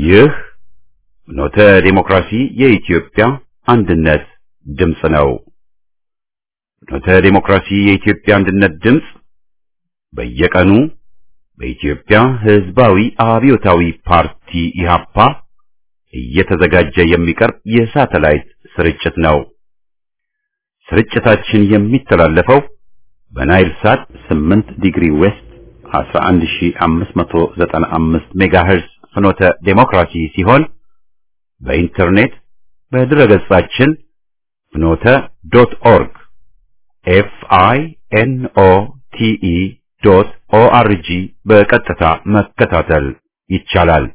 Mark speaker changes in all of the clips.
Speaker 1: ይህ ኖተ ዴሞክራሲ የኢትዮጵያ አንድነት ድምፅ ነው። ኖተ ዴሞክራሲ የኢትዮጵያ አንድነት ድምፅ በየቀኑ በኢትዮጵያ ሕዝባዊ አብዮታዊ ፓርቲ ኢህአፓ እየተዘጋጀ የሚቀርብ የሳተላይት ስርጭት ነው። ስርጭታችን የሚተላለፈው በናይል ሳት 8 ዲግሪ ዌስት 11595 ሜጋሄርዝ ፍኖተ ዴሞክራሲ ሲሆን በኢንተርኔት በድረገጻችን ፍኖተ ዶት ኦርግ ኤፍ አይ ኤን ኦ ቲ ኢ ዶት ኦ አር ጂ በቀጥታ መከታተል ይቻላል።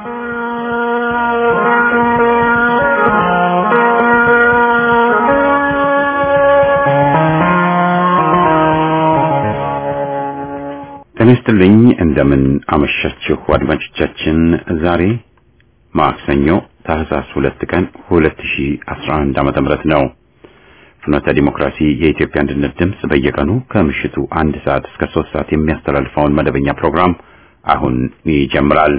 Speaker 1: ጤና ይስጥልኝ። እንደምን አመሻችሁ አድማጮቻችን። ዛሬ ማክሰኞ ታህሳስ ሁለት ቀን 2011 ዓመተ ምህረት ነው። ፍኖተ ዲሞክራሲ የኢትዮጵያ አንድነት ድምፅ በየቀኑ ከምሽቱ አንድ ሰዓት እስከ ሶስት ሰዓት የሚያስተላልፈውን መደበኛ ፕሮግራም አሁን ይጀምራል።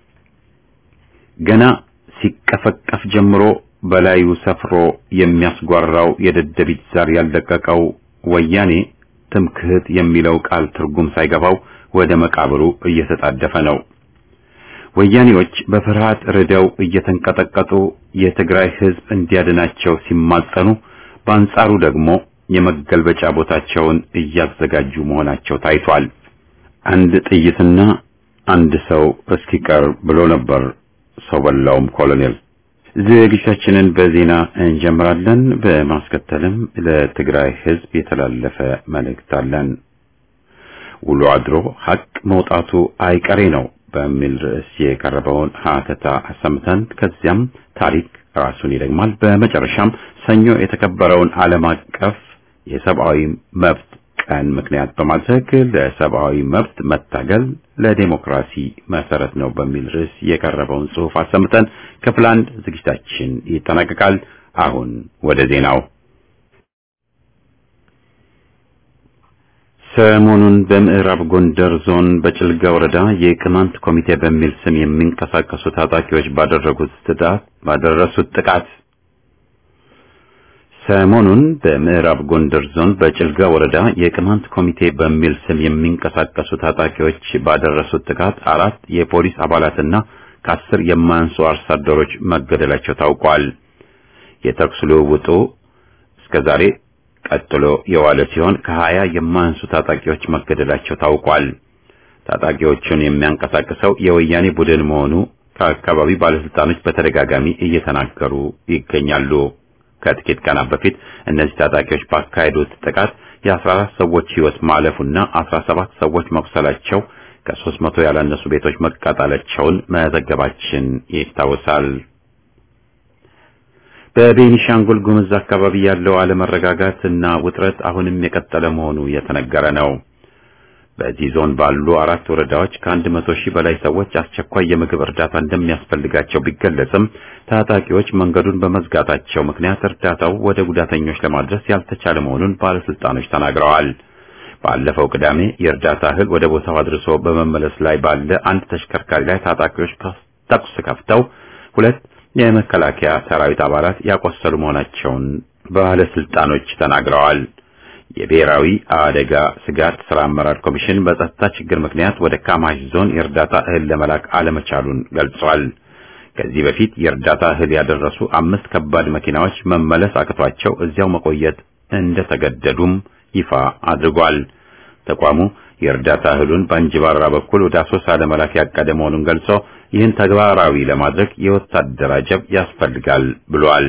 Speaker 1: ገና ሲቀፈቀፍ ጀምሮ በላዩ ሰፍሮ የሚያስጓራው የደደቢት ዛር ያለቀቀው ወያኔ ትምክህት የሚለው ቃል ትርጉም ሳይገባው ወደ መቃብሩ እየተጣደፈ ነው። ወያኔዎች በፍርሃት ርደው እየተንቀጠቀጡ የትግራይ ሕዝብ እንዲያድናቸው ሲማጸኑ፣ በአንጻሩ ደግሞ የመገልበጫ ቦታቸውን እያዘጋጁ መሆናቸው ታይቷል። አንድ ጥይትና አንድ ሰው እስኪቀር ብሎ ነበር ሰው በላውም ኮሎኔል። ዝግጅታችንን በዜና እንጀምራለን። በማስከተልም ለትግራይ ሕዝብ የተላለፈ መልእክት አለን። ውሎ አድሮ ሀቅ መውጣቱ አይቀሬ ነው በሚል ርዕስ የቀረበውን ሀተታ አሰምተን ከዚያም ታሪክ ራሱን ይደግማል። በመጨረሻም ሰኞ የተከበረውን ዓለም አቀፍ የሰብአዊ መብት ቀን ምክንያት በማድረግ ለሰብአዊ መብት መታገል ለዴሞክራሲ መሰረት ነው በሚል ርዕስ የቀረበውን ጽሑፍ አሰምተን ክፍል አንድ ዝግጅታችን ይጠናቀቃል። አሁን ወደ ዜናው። ሰሞኑን በምዕራብ ጎንደር ዞን በጭልጋ ወረዳ የቅማንት ኮሚቴ በሚል ስም የሚንቀሳቀሱ ታጣቂዎች ባደረጉት ጥቃት ባደረሱት ጥቃት ሰሞኑን በምዕራብ ጎንደር ዞን በጭልጋ ወረዳ የቅማንት ኮሚቴ በሚል ስም የሚንቀሳቀሱ ታጣቂዎች ባደረሱት ጥቃት አራት የፖሊስ አባላትና ከአስር የማያንሱ አርሶ አደሮች መገደላቸው ታውቋል። የተኩስ ልውውጡ እስከዛሬ ቀጥሎ የዋለ ሲሆን ከሀያ የማያንሱ ታጣቂዎች መገደላቸው ታውቋል። ታጣቂዎቹን የሚያንቀሳቅሰው የወያኔ ቡድን መሆኑ ከአካባቢ ባለስልጣኖች በተደጋጋሚ እየተናገሩ ይገኛሉ። ከጥቂት ቀናት በፊት እነዚህ ታጣቂዎች ባካሄዱት ጥቃት የ14 ሰዎች ሕይወት ማለፉና 17 ሰዎች መቁሰላቸው ከሦስት መቶ ያላነሱ ቤቶች መቃጠላቸውን መዘገባችን ይታወሳል። በቤኒሻንጉል ጉምዝ አካባቢ ያለው አለመረጋጋት እና ውጥረት አሁንም የቀጠለ መሆኑ የተነገረ ነው። በዚህ ዞን ባሉ አራት ወረዳዎች ከአንድ መቶ ሺህ በላይ ሰዎች አስቸኳይ የምግብ እርዳታ እንደሚያስፈልጋቸው ቢገለጽም ታጣቂዎች መንገዱን በመዝጋታቸው ምክንያት እርዳታው ወደ ጉዳተኞች ለማድረስ ያልተቻለ መሆኑን ባለስልጣኖች ተናግረዋል። ባለፈው ቅዳሜ የእርዳታ እህል ወደ ቦታው አድርሶ በመመለስ ላይ ባለ አንድ ተሽከርካሪ ላይ ታጣቂዎች ተኩስ ከፍተው ሁለት የመከላከያ ሰራዊት አባላት ያቆሰሉ መሆናቸውን ባለስልጣኖች ተናግረዋል። የብሔራዊ አደጋ ስጋት ስራ አመራር ኮሚሽን በጸጥታ ችግር ምክንያት ወደ ካማሽ ዞን የእርዳታ እህል ለመላክ አለመቻሉን ገልጿል። ከዚህ በፊት የእርዳታ እህል ያደረሱ አምስት ከባድ መኪናዎች መመለስ አቅቷቸው እዚያው መቆየት እንደተገደዱም ይፋ አድርጓል። ተቋሙ የእርዳታ እህሉን በእንጅባራ በኩል ወደ አሶሳ ለመላክ ያቀደ መሆኑን ገልጾ ይህን ተግባራዊ ለማድረግ የወታደር አጀብ ያስፈልጋል ብሏል።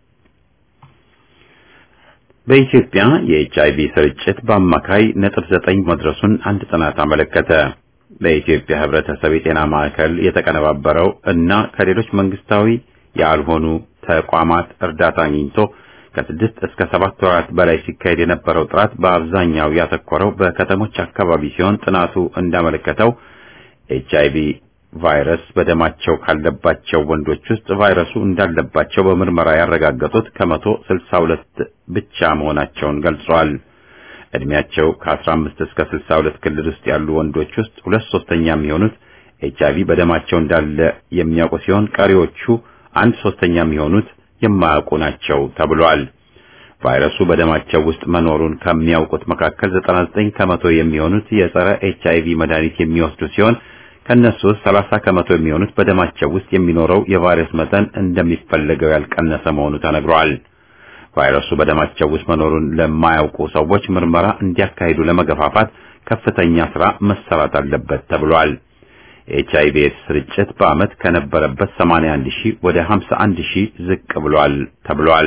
Speaker 1: በኢትዮጵያ የኤች አይቪ ስርጭት በአማካይ ነጥብ ዘጠኝ መድረሱን አንድ ጥናት አመለከተ። በኢትዮጵያ ሕብረተሰብ የጤና ማዕከል የተቀነባበረው እና ከሌሎች መንግስታዊ ያልሆኑ ተቋማት እርዳታ አግኝቶ ከስድስት እስከ ሰባት ወራት በላይ ሲካሄድ የነበረው ጥራት በአብዛኛው ያተኮረው በከተሞች አካባቢ ሲሆን ጥናቱ እንዳመለከተው ኤች አይቪ ቫይረስ በደማቸው ካለባቸው ወንዶች ውስጥ ቫይረሱ እንዳለባቸው በምርመራ ያረጋገጡት ከመቶ ስልሳ ሁለት ብቻ መሆናቸውን ገልጿል። እድሜያቸው ከ15 እስከ 62 ክልል ውስጥ ያሉ ወንዶች ውስጥ ሁለት ሶስተኛ የሚሆኑት ኤች አይቪ በደማቸው እንዳለ የሚያውቁ ሲሆን ቀሪዎቹ አንድ ሶስተኛ የሚሆኑት የማያውቁ ናቸው ተብሏል። ቫይረሱ በደማቸው ውስጥ መኖሩን ከሚያውቁት መካከል 99 ከመቶ የሚሆኑት የጸረ ኤች አይቪ መድኃኒት የሚወስዱ ሲሆን ከነሱ ውስጥ 30 ከመቶ የሚሆኑት በደማቸው ውስጥ የሚኖረው የቫይረስ መጠን እንደሚፈለገው ያልቀነሰ መሆኑ ተነግሯል። ቫይረሱ በደማቸው ውስጥ መኖሩን ለማያውቁ ሰዎች ምርመራ እንዲያካሂዱ ለመገፋፋት ከፍተኛ ስራ መሰራት አለበት ተብሏል። ኤች አይቪ ኤድስ ስርጭት በዓመት ከነበረበት 81 ሺህ ወደ 51 ሺህ ዝቅ ብሏል ተብሏል።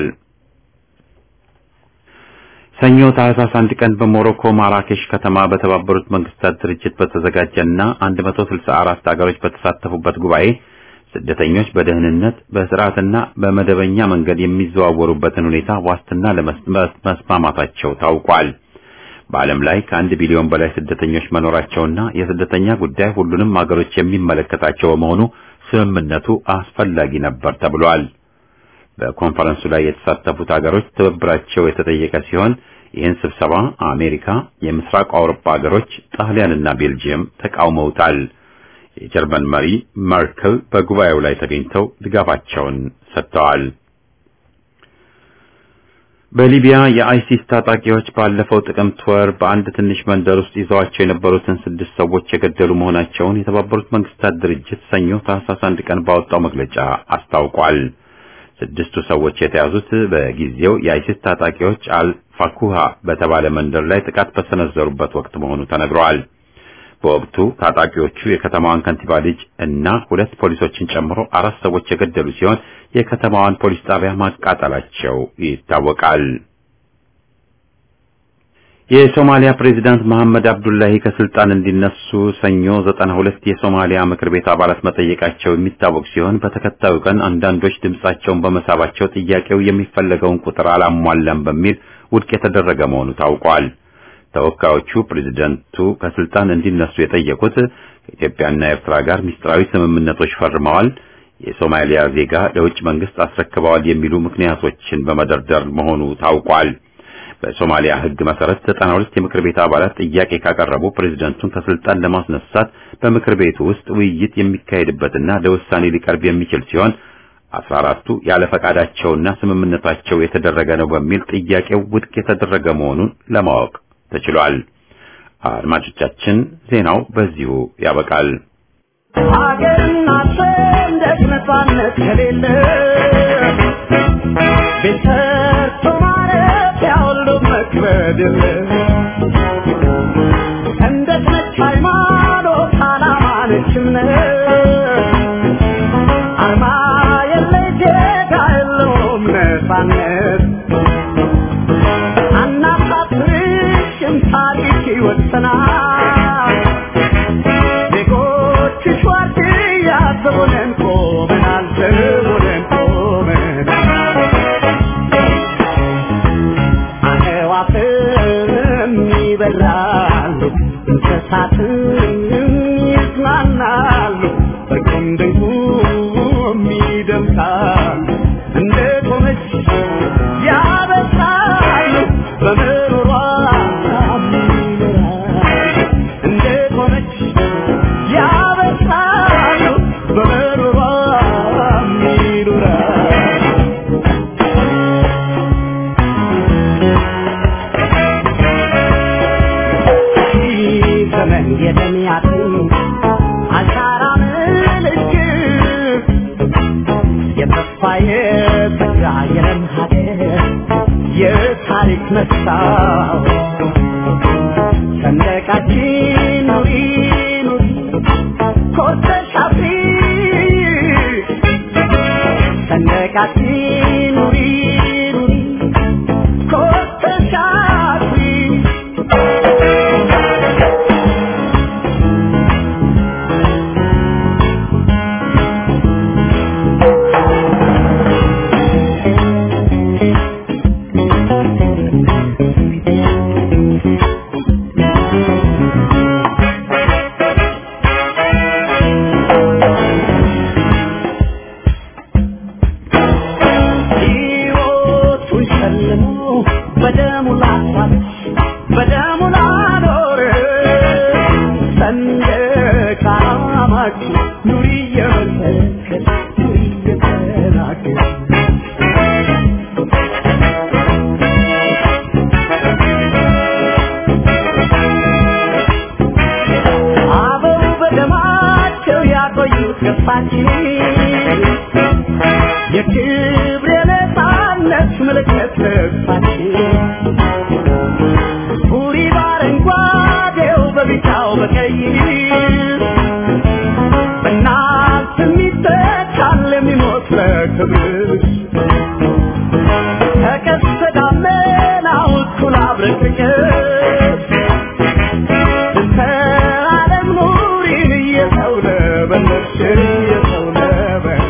Speaker 1: ሰኞ ታህሳስ አንድ ቀን በሞሮኮ ማራኬሽ ከተማ በተባበሩት መንግስታት ድርጅት በተዘጋጀና 164 ሀገሮች በተሳተፉበት ጉባኤ ስደተኞች በደህንነት በስርዓትና በመደበኛ መንገድ የሚዘዋወሩበትን ሁኔታ ዋስትና ለመስማማታቸው ታውቋል። በዓለም ላይ ከአንድ ቢሊዮን በላይ ስደተኞች መኖራቸውና የስደተኛ ጉዳይ ሁሉንም ሀገሮች የሚመለከታቸው በመሆኑ ስምምነቱ አስፈላጊ ነበር ተብሏል። በኮንፈረንሱ ላይ የተሳተፉት ሀገሮች ትብብራቸው የተጠየቀ ሲሆን ይህን ስብሰባ አሜሪካ፣ የምስራቅ አውሮፓ ሀገሮች፣ ጣሊያንና ቤልጂየም ተቃውመውታል። የጀርመን መሪ መርክል በጉባኤው ላይ ተገኝተው ድጋፋቸውን ሰጥተዋል። በሊቢያ የአይሲስ ታጣቂዎች ባለፈው ጥቅምት ወር በአንድ ትንሽ መንደር ውስጥ ይዘዋቸው የነበሩትን ስድስት ሰዎች የገደሉ መሆናቸውን የተባበሩት መንግስታት ድርጅት ሰኞ ታህሳስ አንድ ቀን ባወጣው መግለጫ አስታውቋል። ስድስቱ ሰዎች የተያዙት በጊዜው የአይሲስ ታጣቂዎች አልፋኩሃ በተባለ መንደር ላይ ጥቃት በሰነዘሩበት ወቅት መሆኑ ተነግሯል። በወቅቱ ታጣቂዎቹ የከተማዋን ከንቲባ ልጅ እና ሁለት ፖሊሶችን ጨምሮ አራት ሰዎች የገደሉ ሲሆን የከተማዋን ፖሊስ ጣቢያ ማቃጠላቸው ይታወቃል። የሶማሊያ ፕሬዚዳንት መሐመድ አብዱላሂ ከስልጣን እንዲነሱ ሰኞ ዘጠና ሁለት የሶማሊያ ምክር ቤት አባላት መጠየቃቸው የሚታወቅ ሲሆን በተከታዩ ቀን አንዳንዶች ድምጻቸውን በመሳባቸው ጥያቄው የሚፈለገውን ቁጥር አላሟላም በሚል ውድቅ የተደረገ መሆኑ ታውቋል። ተወካዮቹ ፕሬዝደንቱ ከስልጣን እንዲነሱ የጠየቁት ከኢትዮጵያና ኤርትራ ጋር ምስጢራዊ ስምምነቶች ፈርመዋል፣ የሶማሊያ ዜጋ ለውጭ መንግስት አስረክበዋል የሚሉ ምክንያቶችን በመደርደር መሆኑ ታውቋል። በሶማሊያ ሕግ መሰረት ዘጠና ሁለት የምክር ቤት አባላት ጥያቄ ካቀረቡ ፕሬዝደንቱን ከስልጣን ለማስነሳት በምክር ቤቱ ውስጥ ውይይት የሚካሄድበትና ለውሳኔ ሊቀርብ የሚችል ሲሆን አስራ አራቱ ያለ ፈቃዳቸውና ስምምነታቸው የተደረገ ነው በሚል ጥያቄው ውድቅ የተደረገ መሆኑን ለማወቅ ተችሏል። አድማጮቻችን ዜናው በዚሁ ያበቃል።
Speaker 2: ሀገርና ሰንደቅ ነፃነት ከሌለ ቤት ሰርቶ ማረፊያ ሁሉ መክበድ የለ ሰንደቅ ነች ሃይማኖት፣ ዓላማ ነች እምነት አርማ የለ ጌታ የለውም ነፃነት አናሳፍርሽም ታሪክ ይወሰናል ዜጎችሽ ዋርድያ ዘቦነን ቆመናል ዘቦነን ቆመናል አዕዋፍም ይበራሉ እንስሳትም ይዝናናሉ በቁም ድንቁም ይደምቃሉ እንደ ቆመች ያበሳሉ በምሮሯ ይኖራሉ እንደ ቆመች ያበሳሉ በምሮሯ ይኖራሉ ዘመን የደሚያትን አሻራ ምልክት የተስፋ የተጋ የለም ሀገር የታሪክ መስታወት ሰንደቃችን ኑሪ ኑሪ ኮርተሽ አፍሪ ሰንደቃችን ኑሪ ኑሪ ኮርተሽ አፍሪ እየሳማችሁ ኑሪ እየመሰከር ኑሪ እየተናገር አበው በደማቸው ያቆዩት ገፋችን የክብር የነፃነት ምልክት ልብሳችን ቡሪ በአረንጓዴው በቢጫው በቀይ በእናት የሚተካል የሚሞት ለክብርሽ ከቀስተ ደመናው እኩል አብረቅርቅሽ እንተ ዓለም ኑሪን እየሰው ለበለሽ እየሰው ለበለሽ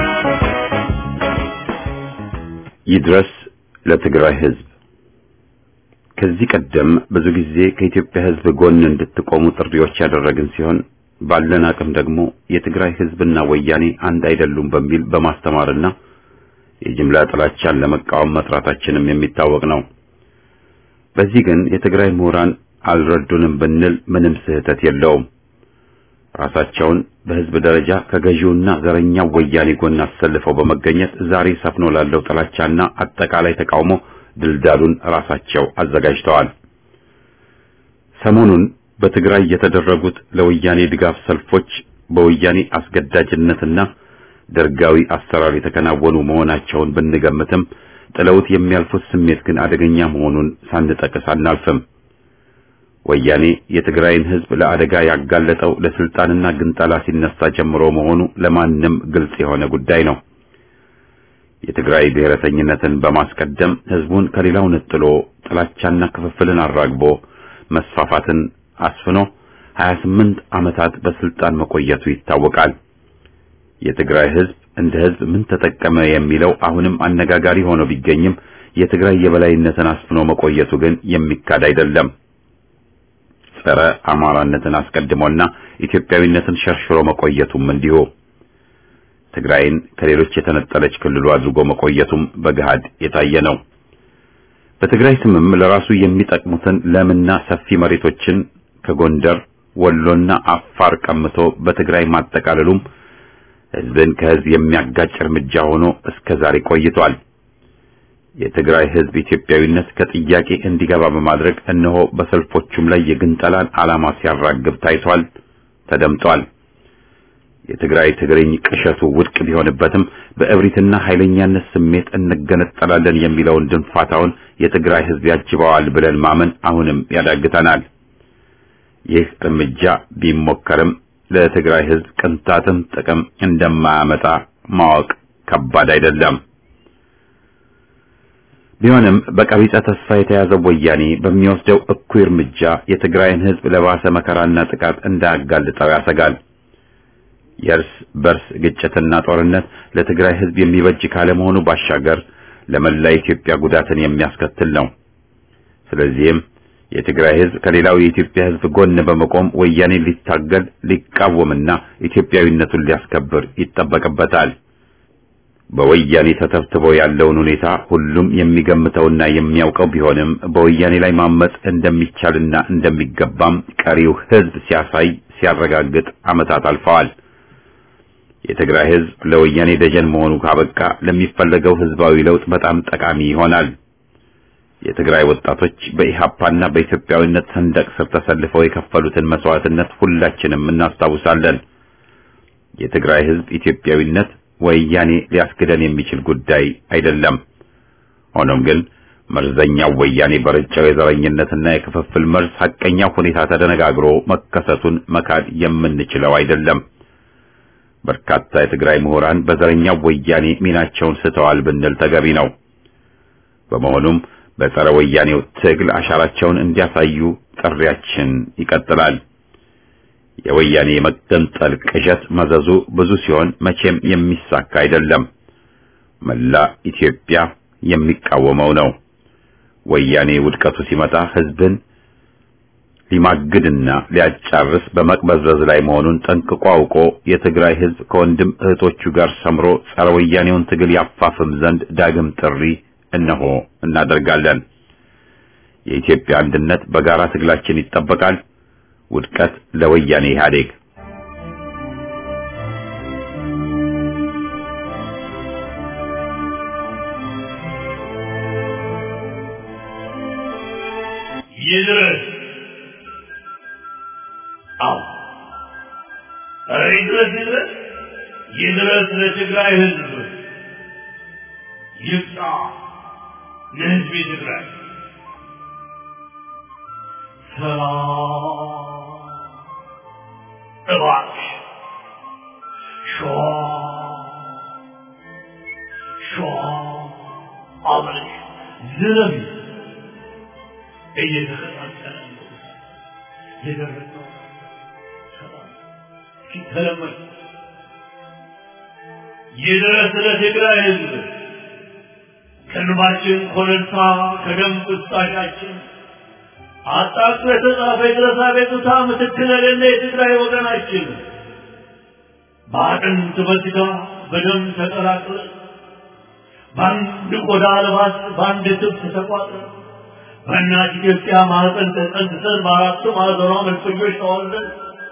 Speaker 1: ይድረስ ለትግራይ ሕዝብ። ከዚህ ቀደም ብዙ ጊዜ ከኢትዮጵያ ሕዝብ ጎን እንድትቆሙ ጥሪዎች ያደረግን ሲሆን ባለን አቅም ደግሞ የትግራይ ሕዝብና ወያኔ አንድ አይደሉም በሚል በማስተማርና የጅምላ ጥላቻን ለመቃወም መስራታችንም የሚታወቅ ነው። በዚህ ግን የትግራይ ምሁራን አልረዱንም ብንል ምንም ስህተት የለውም። ራሳቸውን በህዝብ ደረጃ ከገዢውና ዘረኛው ወያኔ ጎን አሰልፈው በመገኘት ዛሬ ሰፍኖ ላለው ጥላቻና አጠቃላይ ተቃውሞ ድልዳሉን ራሳቸው አዘጋጅተዋል። ሰሞኑን በትግራይ የተደረጉት ለወያኔ ድጋፍ ሰልፎች በወያኔ አስገዳጅነትና ደርጋዊ አሰራር የተከናወኑ መሆናቸውን ብንገምትም ጥለውት የሚያልፉት ስሜት ግን አደገኛ መሆኑን ሳንጠቅስ አናልፍም። ወያኔ የትግራይን ህዝብ ለአደጋ ያጋለጠው ለስልጣንና ግንጠላ ሲነሳ ጀምሮ መሆኑ ለማንም ግልጽ የሆነ ጉዳይ ነው። የትግራይ ብሔረተኝነትን በማስቀደም ህዝቡን ከሌላው ነጥሎ ጥላቻና ክፍፍልን አራግቦ መስፋፋትን አስፍኖ 28 ዓመታት በስልጣን መቆየቱ ይታወቃል። የትግራይ ህዝብ እንደ ህዝብ ምን ተጠቀመ የሚለው አሁንም አነጋጋሪ ሆኖ ቢገኝም የትግራይ የበላይነትን አስፍኖ መቆየቱ ግን የሚካድ አይደለም። ጸረ አማራነትን አስቀድሞና ኢትዮጵያዊነትን ሸርሽሮ መቆየቱም እንዲሁ ትግራይን ከሌሎች የተነጠለች ክልሉ አድርጎ መቆየቱም በገሃድ የታየ ነው። በትግራይ ስምም ለራሱ የሚጠቅሙትን ለምና ሰፊ መሬቶችን ከጎንደር ወሎና አፋር ቀምቶ በትግራይ ማጠቃለሉም ህዝብን ከህዝብ የሚያጋጭ እርምጃ ሆኖ እስከ ዛሬ ቆይቷል። የትግራይ ህዝብ ኢትዮጵያዊነት ከጥያቄ እንዲገባ በማድረግ እነሆ በሰልፎቹም ላይ የግንጠላን ዓላማ ሲያራግብ ታይቷል፣ ተደምጧል። የትግራይ ትግርኝ ቅሸቱ ውድቅ ቢሆንበትም በእብሪትና ኃይለኛነት ስሜት እንገነጠላለን የሚለውን ድንፋታውን የትግራይ ህዝብ ያጅበዋል ብለን ማመን አሁንም ያዳግተናል። ይህ እርምጃ ቢሞከርም ለትግራይ ህዝብ ቅንጣትም ጥቅም እንደማያመጣ ማወቅ ከባድ አይደለም። ቢሆንም በቀቢጸ ተስፋ የተያዘው ወያኔ በሚወስደው እኩይ እርምጃ የትግራይን ህዝብ ለባሰ መከራና ጥቃት እንዳያጋልጠው ያሰጋል። የእርስ በርስ ግጭትና ጦርነት ለትግራይ ህዝብ የሚበጅ ካለመሆኑ ባሻገር ለመላ ኢትዮጵያ ጉዳትን የሚያስከትል ነው። ስለዚህም የትግራይ ህዝብ ከሌላው የኢትዮጵያ ህዝብ ጎን በመቆም ወያኔን ሊታገል ሊቃወምና ኢትዮጵያዊነቱን ሊያስከብር ይጠበቅበታል። በወያኔ ተተብትቦ ያለውን ሁኔታ ሁሉም የሚገምተውና የሚያውቀው ቢሆንም በወያኔ ላይ ማመጽ እንደሚቻልና እንደሚገባም ቀሪው ህዝብ ሲያሳይ ሲያረጋግጥ ዓመታት አልፈዋል። የትግራይ ህዝብ ለወያኔ ደጀን መሆኑ ካበቃ ለሚፈለገው ህዝባዊ ለውጥ በጣም ጠቃሚ ይሆናል። የትግራይ ወጣቶች በኢሃፓና በኢትዮጵያዊነት ሰንደቅ ስር ተሰልፈው የከፈሉትን መስዋዕትነት ሁላችንም እናስታውሳለን። የትግራይ ህዝብ ኢትዮጵያዊነት ወያኔ ሊያስክደን የሚችል ጉዳይ አይደለም። ሆኖም ግን መርዘኛው ወያኔ በረጫው የዘረኝነትና የክፍፍል መርዝ ሐቀኛው ሁኔታ ተደነጋግሮ መከሰቱን መካድ የምንችለው አይደለም። በርካታ የትግራይ ምሁራን በዘረኛው ወያኔ ሚናቸውን ስተዋል ብንል ተገቢ ነው። በመሆኑም በጸረ ወያኔው ትግል አሻራቸውን እንዲያሳዩ ጥሪያችን ይቀጥላል። የወያኔ የመገንጠል ቅዠት መዘዙ ብዙ ሲሆን መቼም የሚሳካ አይደለም። መላ ኢትዮጵያ የሚቃወመው ነው። ወያኔ ውድቀቱ ሲመጣ ህዝብን ሊማግድና ሊያጫርስ በመቅበዝበዝ ላይ መሆኑን ጠንቅቆ አውቆ የትግራይ ህዝብ ከወንድም እህቶቹ ጋር ሰምሮ ጸረ ወያኔውን ትግል ያፋፍም ዘንድ ዳግም ጥሪ እነሆ እናደርጋለን። የኢትዮጵያ አንድነት በጋራ ትግላችን ይጠበቃል። ውድቀት ለወያኔ ኢህአዴግ።
Speaker 3: ይድረስ። አዎ ኧረ ይድረስ ይድረስ ይድረስ ለትግራይ ህዝብ ይብቃ ለህዝብ ትግራይ ሰላም እባክሽ ሸዋ ሸዋ አብረሽ ዝረቢ እየተከታተለ ነው የደረሰው ሰላም ሲተለመድ ይድረስ ለትግራይ ህዝብ ከእንባችን ኮረብታ ከደም ቁስጣሻችን አጣጥቶ የተጻፈ የድረስ አቤቱታ ምትክ ለሌለ የትግራይ ወገናችን በአጥንት በስጋ በደም ተቀላቅለ በአንድ ቆዳ ልባስ በአንድ ትብት ተቋጥረ በእናት ኢትዮጵያ ማህፀን ተጸንሰን በአራቱ ማዕዘኗ መልፈኞች ተዋልደን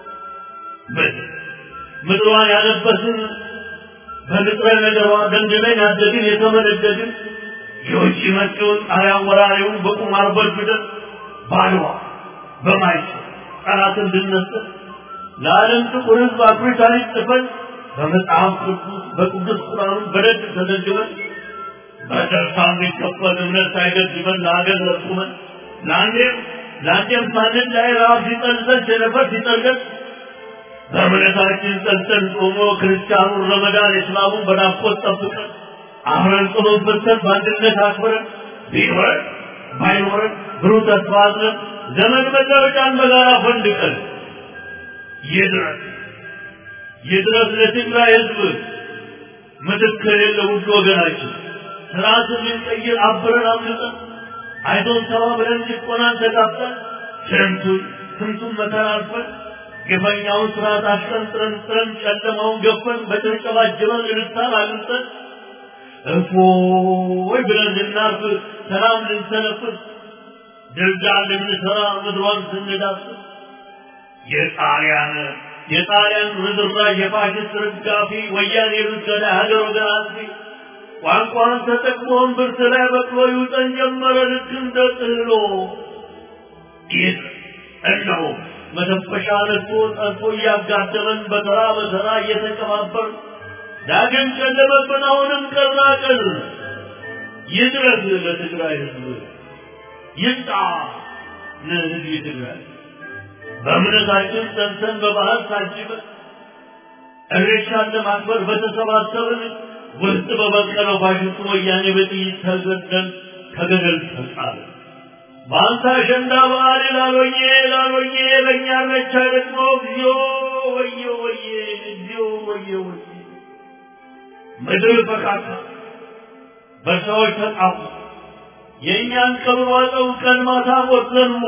Speaker 3: ምድሯን ያለበስን በንጥረ ነገሯ ደንድነን ያደግን የተመነደግን የውጭ መጪውን ጣሊያን ወራሪውን በቁማር በድብደን ባድዋ በማይጨ ጠላት እንድነሰር ለዓለም ጥቁር ህዝብ አኩሪ ታሪክ ጽፈን በመጽሐፍ ቅዱስ በቅዱስ ቁርአኑ በደግ ተዘግበን በደርሳ የሚከፈል እምነት ሳይገድበን ለሀገር ለቁመን ለአንዴም ለአንዴም ሳንን ላይ ረሃብ ሲጠልዘን ቸነፈር ሲጠልገን በእምነታችን ጸንተን ጾሞ ክርስቲያኑን ረመዳን እስላሙን በናፍቆት ጠብቀን አብረን ጸሎት በልተን በአንድነት አክብረን ቢኖረን ባይኖረን ብሩህ ተስፋ አዝለን ዘመን መለወጫን በጋራ ፈንድቀን ይድረስ ይድረስ ለትግራይ ህዝብ ምትክ የሌለ ውድ ወገናችን ስርዓትን ልንቀይር አብረን አምልጠን አይዞን ተባብለን ጭቆናን ተጋፍጠን ስንቱን ስንቱን መከራ አልፈን ግፈኛውን ስርዓት አሽቀንጥረን ጥረን ጨለማውን ገፈን በጭብጨባ ጅበን እልልታን አግኝተን እፎይ ብለን ልናርፍ ሰላም ልንሰነፍስ ድልዳል ልንሰራ ምድሯን ስንዳስስ የጣሊያን የጣሊያን ርዝራዥ የፋሽስት ርጋፊ ወያኔ ብትገዳ ሀገር ወገን አጥፊ ቋንቋን ተጠቅሞ እምብርት ላይ በቅሎ ይውጠን ጀመረ ልክ እንደ ጥህሎ ይህ እነሆ መተንፈሻ ነድቶ ጠልፎ እያጋደመን በተራ በተራ እየተቀባበር ዳግም ጨለመብን አሁንም ቀና ቀን ይድረስ ለትግራይ ህዝብ ይምጣ ለህዝብ ትግራይ በእምነታችን ጸንተን በባህል ታጅበን እሬቻን ለማክበር በተሰባሰብን ውስጥ በበቀለው ፋሽስቱ ወያኔ በጥይት ተገደል ከገደል ተጣለ። በአንተ አሸንዳ በዓል ላሎኜ ላሎኜ በእኛ ረቻ ደግሞ እግዚኦ ወየ ወየ እግዚኦ ወየ ወየ ምድር ፈካታ በሰዎች ተጣፉ። የእኛን ቀብር ዋጠው ቀን ማታ ሞት ዘንቦ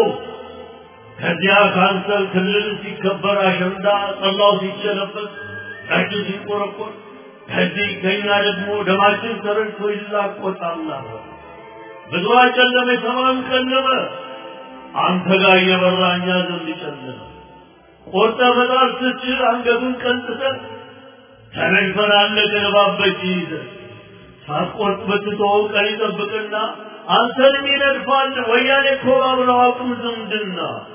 Speaker 3: ከዚያ ካንሰር ክልል ሲከበር አሸንዳ ጠላው ሲቸለበት ጠጁ ሲቆረቆር ከዚህ ከኛ ደግሞ ደማችን ተረድቶ ይላቆጣል ብዙ ጨለመ፣ ሰማም ጨለመ። አንተ ጋር እየበራ እኛ ዘንድ ጨለመ። ቆርጠ መጣል ስትችል አንገቱን ቀንጥተን ተነግፈን አለቅን እባብ በእጅ ይዘን ሳትቆርጥ ብትተወው ቀን ይጠብቅና አንተንም ይነድፋል። ወያኔ እኮ ባብለው አቁም ዝምድና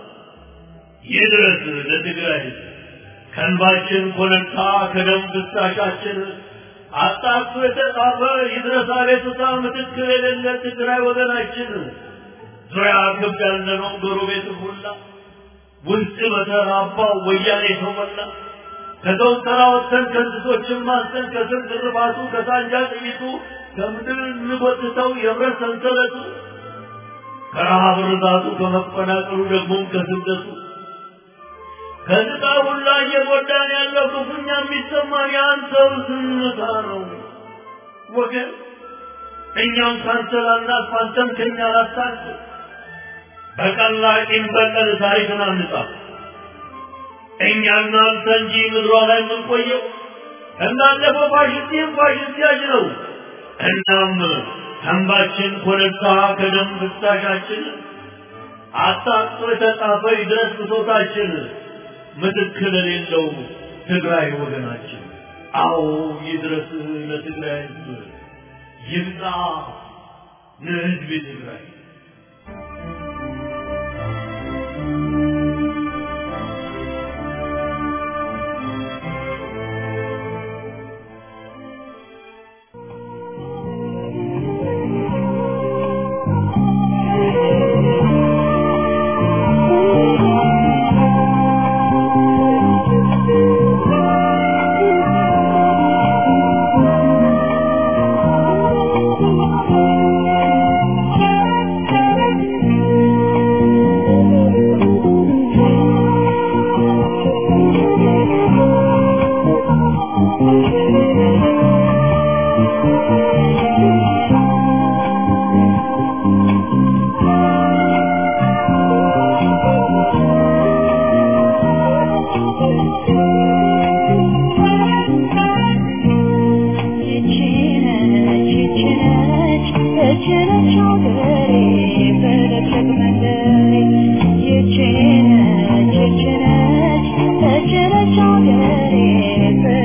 Speaker 3: ይድረስ ለትግራይ ሕዝብ ከእንባችን ኮለታ ከደም ፍሳሻችን አጣጥፎ የተጻፈ ይድረስ አቤቱታ ምትክ የሌለ ትግራይ ወገናችን ዙሪያ ክብ ያለነው ጎረቤት ሁላ ውስጥ በተራባው ወያኔ ተሞላ ከሰው ተራ ወጥተን ከእንስሶችን ማስተን ከስር ግርባቱ ከሳንጃ ጥይቱ ከምድር እንጎትተው የብረት ሰንሰለቱ ከረሃብ ርዛቱ ከመፈናቀሉ ደግሞም ከስደቱ ከዝቃ ሁላ እየጎዳን ያለው ክፉኛ የሚሰማን የአንተው ዝምታ ነው ወገን። እኛም ካንተ ላናልፍ አንተም ከኛ ላታልፍ። በቀላቂም በቀል ታሪክን አንጻፍ። እኛና አንተ እንጂ ምድሯ ላይ የምንቆየው እንዳለፈው ፋሽስቲም ፋሽስት ያጅ ነው። እናም ተንባችን ኮረብታ ከደም ፍሳሻችን አጣጥቶ የተጻፈ ይድረስ ብሶታችን ምትክ ለሌለው ትግራይ ወገናችን። አዎ ይድረስ ለትግራይ ሕዝብ ይምጣ ለሕዝብ ትግራይ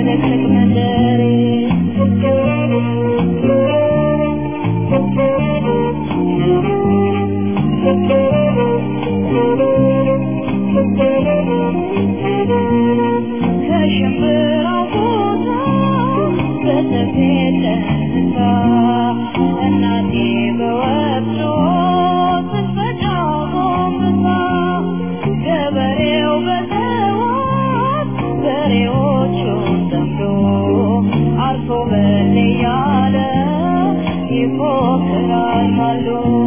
Speaker 4: ፍልቅልቅ መንደሬ ከሽምብራው ቦታ በሰፌድ ተነሳ እናቴ በወፍጮ ስትፈጫው ጎንብሳ ገበሬው በሰዋት በሬዎቹን ጠምዶ አርሶ በል እያለ ይፎክራል ማልዶ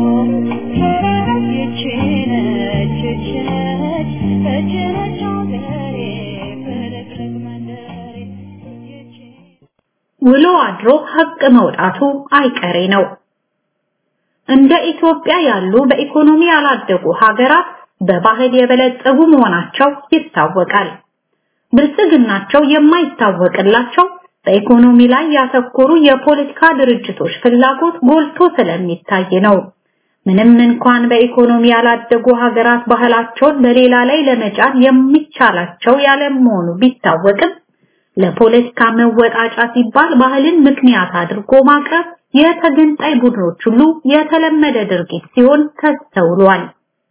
Speaker 4: ይቺ ነች ይቺ ነች ይቺ ነች አገሬ ፍልቅልቅ መንደሬ ይቺ
Speaker 5: ውሎ አድሮ ሀቅ መውጣቱ አይቀሬ ነው። እንደ ኢትዮጵያ ያሉ በኢኮኖሚ ያላደጉ ሀገራት በባህል የበለጸጉ መሆናቸው ይታወቃል። ብልጽግናቸው የማይታወቅላቸው በኢኮኖሚ ላይ ያተኮሩ የፖለቲካ ድርጅቶች ፍላጎት ጎልቶ ስለሚታይ ነው። ምንም እንኳን በኢኮኖሚ ያላደጉ ሀገራት ባህላቸውን በሌላ ላይ ለመጫን የሚቻላቸው ያለመሆኑ ቢታወቅም ለፖለቲካ መወጣጫ ሲባል ባህልን ምክንያት አድርጎ ማቅረብ የተገንጣይ ቡድኖች ሁሉ የተለመደ ድርጊት ሲሆን ተስተውሏል።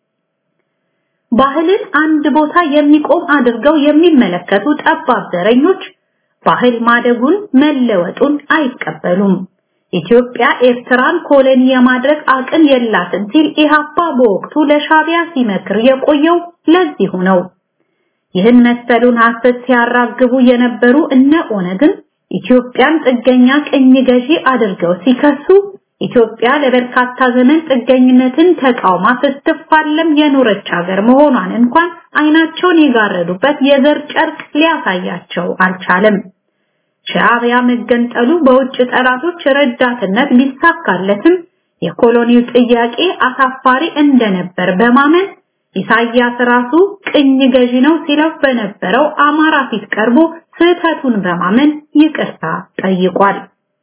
Speaker 5: ባህልን አንድ ቦታ የሚቆም አድርገው የሚመለከቱ ጠባብ ዘረኞች ባህል ማደጉን መለወጡን አይቀበሉም። ኢትዮጵያ ኤርትራን ኮሎኒ የማድረግ አቅም የላትም ሲል ኢህአፓ በወቅቱ ለሻቢያ ሲመክር የቆየው ለዚሁ ነው። ይህን መሰሉን ሐሰት ሲያራግቡ የነበሩ እነ ኦነግን ኢትዮጵያን ጥገኛ ቅኝ ገዢ አድርገው ሲከሱ ኢትዮጵያ ለበርካታ ዘመን ጥገኝነትን ተቃውማ ስትፋለም የኖረች ሀገር መሆኗን እንኳን አይናቸውን የጋረዱበት የዘር ጨርቅ ሊያሳያቸው አልቻለም። ሻዕቢያ መገንጠሉ በውጭ ጠላቶች ረዳትነት ቢሳካለትም የኮሎኒው ጥያቄ አሳፋሪ እንደነበር በማመን ኢሳያስ ራሱ ቅኝ ገዢ ነው ሲለው በነበረው አማራ ፊት ቀርቦ ስህተቱን በማመን ይቅርታ ጠይቋል።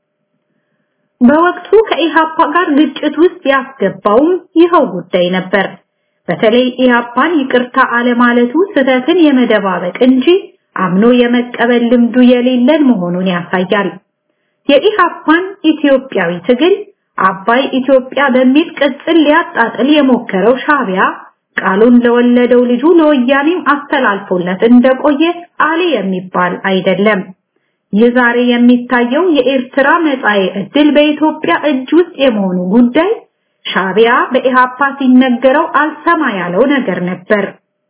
Speaker 5: በወቅቱ ከኢሃፓ ጋር ግጭት ውስጥ ያስገባውም ይኸው ጉዳይ ነበር። በተለይ ኢሃፓን ይቅርታ አለማለቱ ስህተትን የመደባበቅ እንጂ አምኖ የመቀበል ልምዱ የሌለን መሆኑን ያሳያል። የኢሃፓን ኢትዮጵያዊ ትግል አባይ ኢትዮጵያ በሚል ቅጽል ሊያጣጥል የሞከረው ሻቢያ ቃሉን ለወለደው ልጁ ለወያኔም አስተላልፎለት እንደቆየ አሊ የሚባል አይደለም። ይህ ዛሬ የሚታየው የኤርትራ መጻኤ ዕድል በኢትዮጵያ እጅ ውስጥ የመሆኑ ጉዳይ ሻቢያ በኢሃፓ ሲነገረው አልሰማ ያለው ነገር ነበር።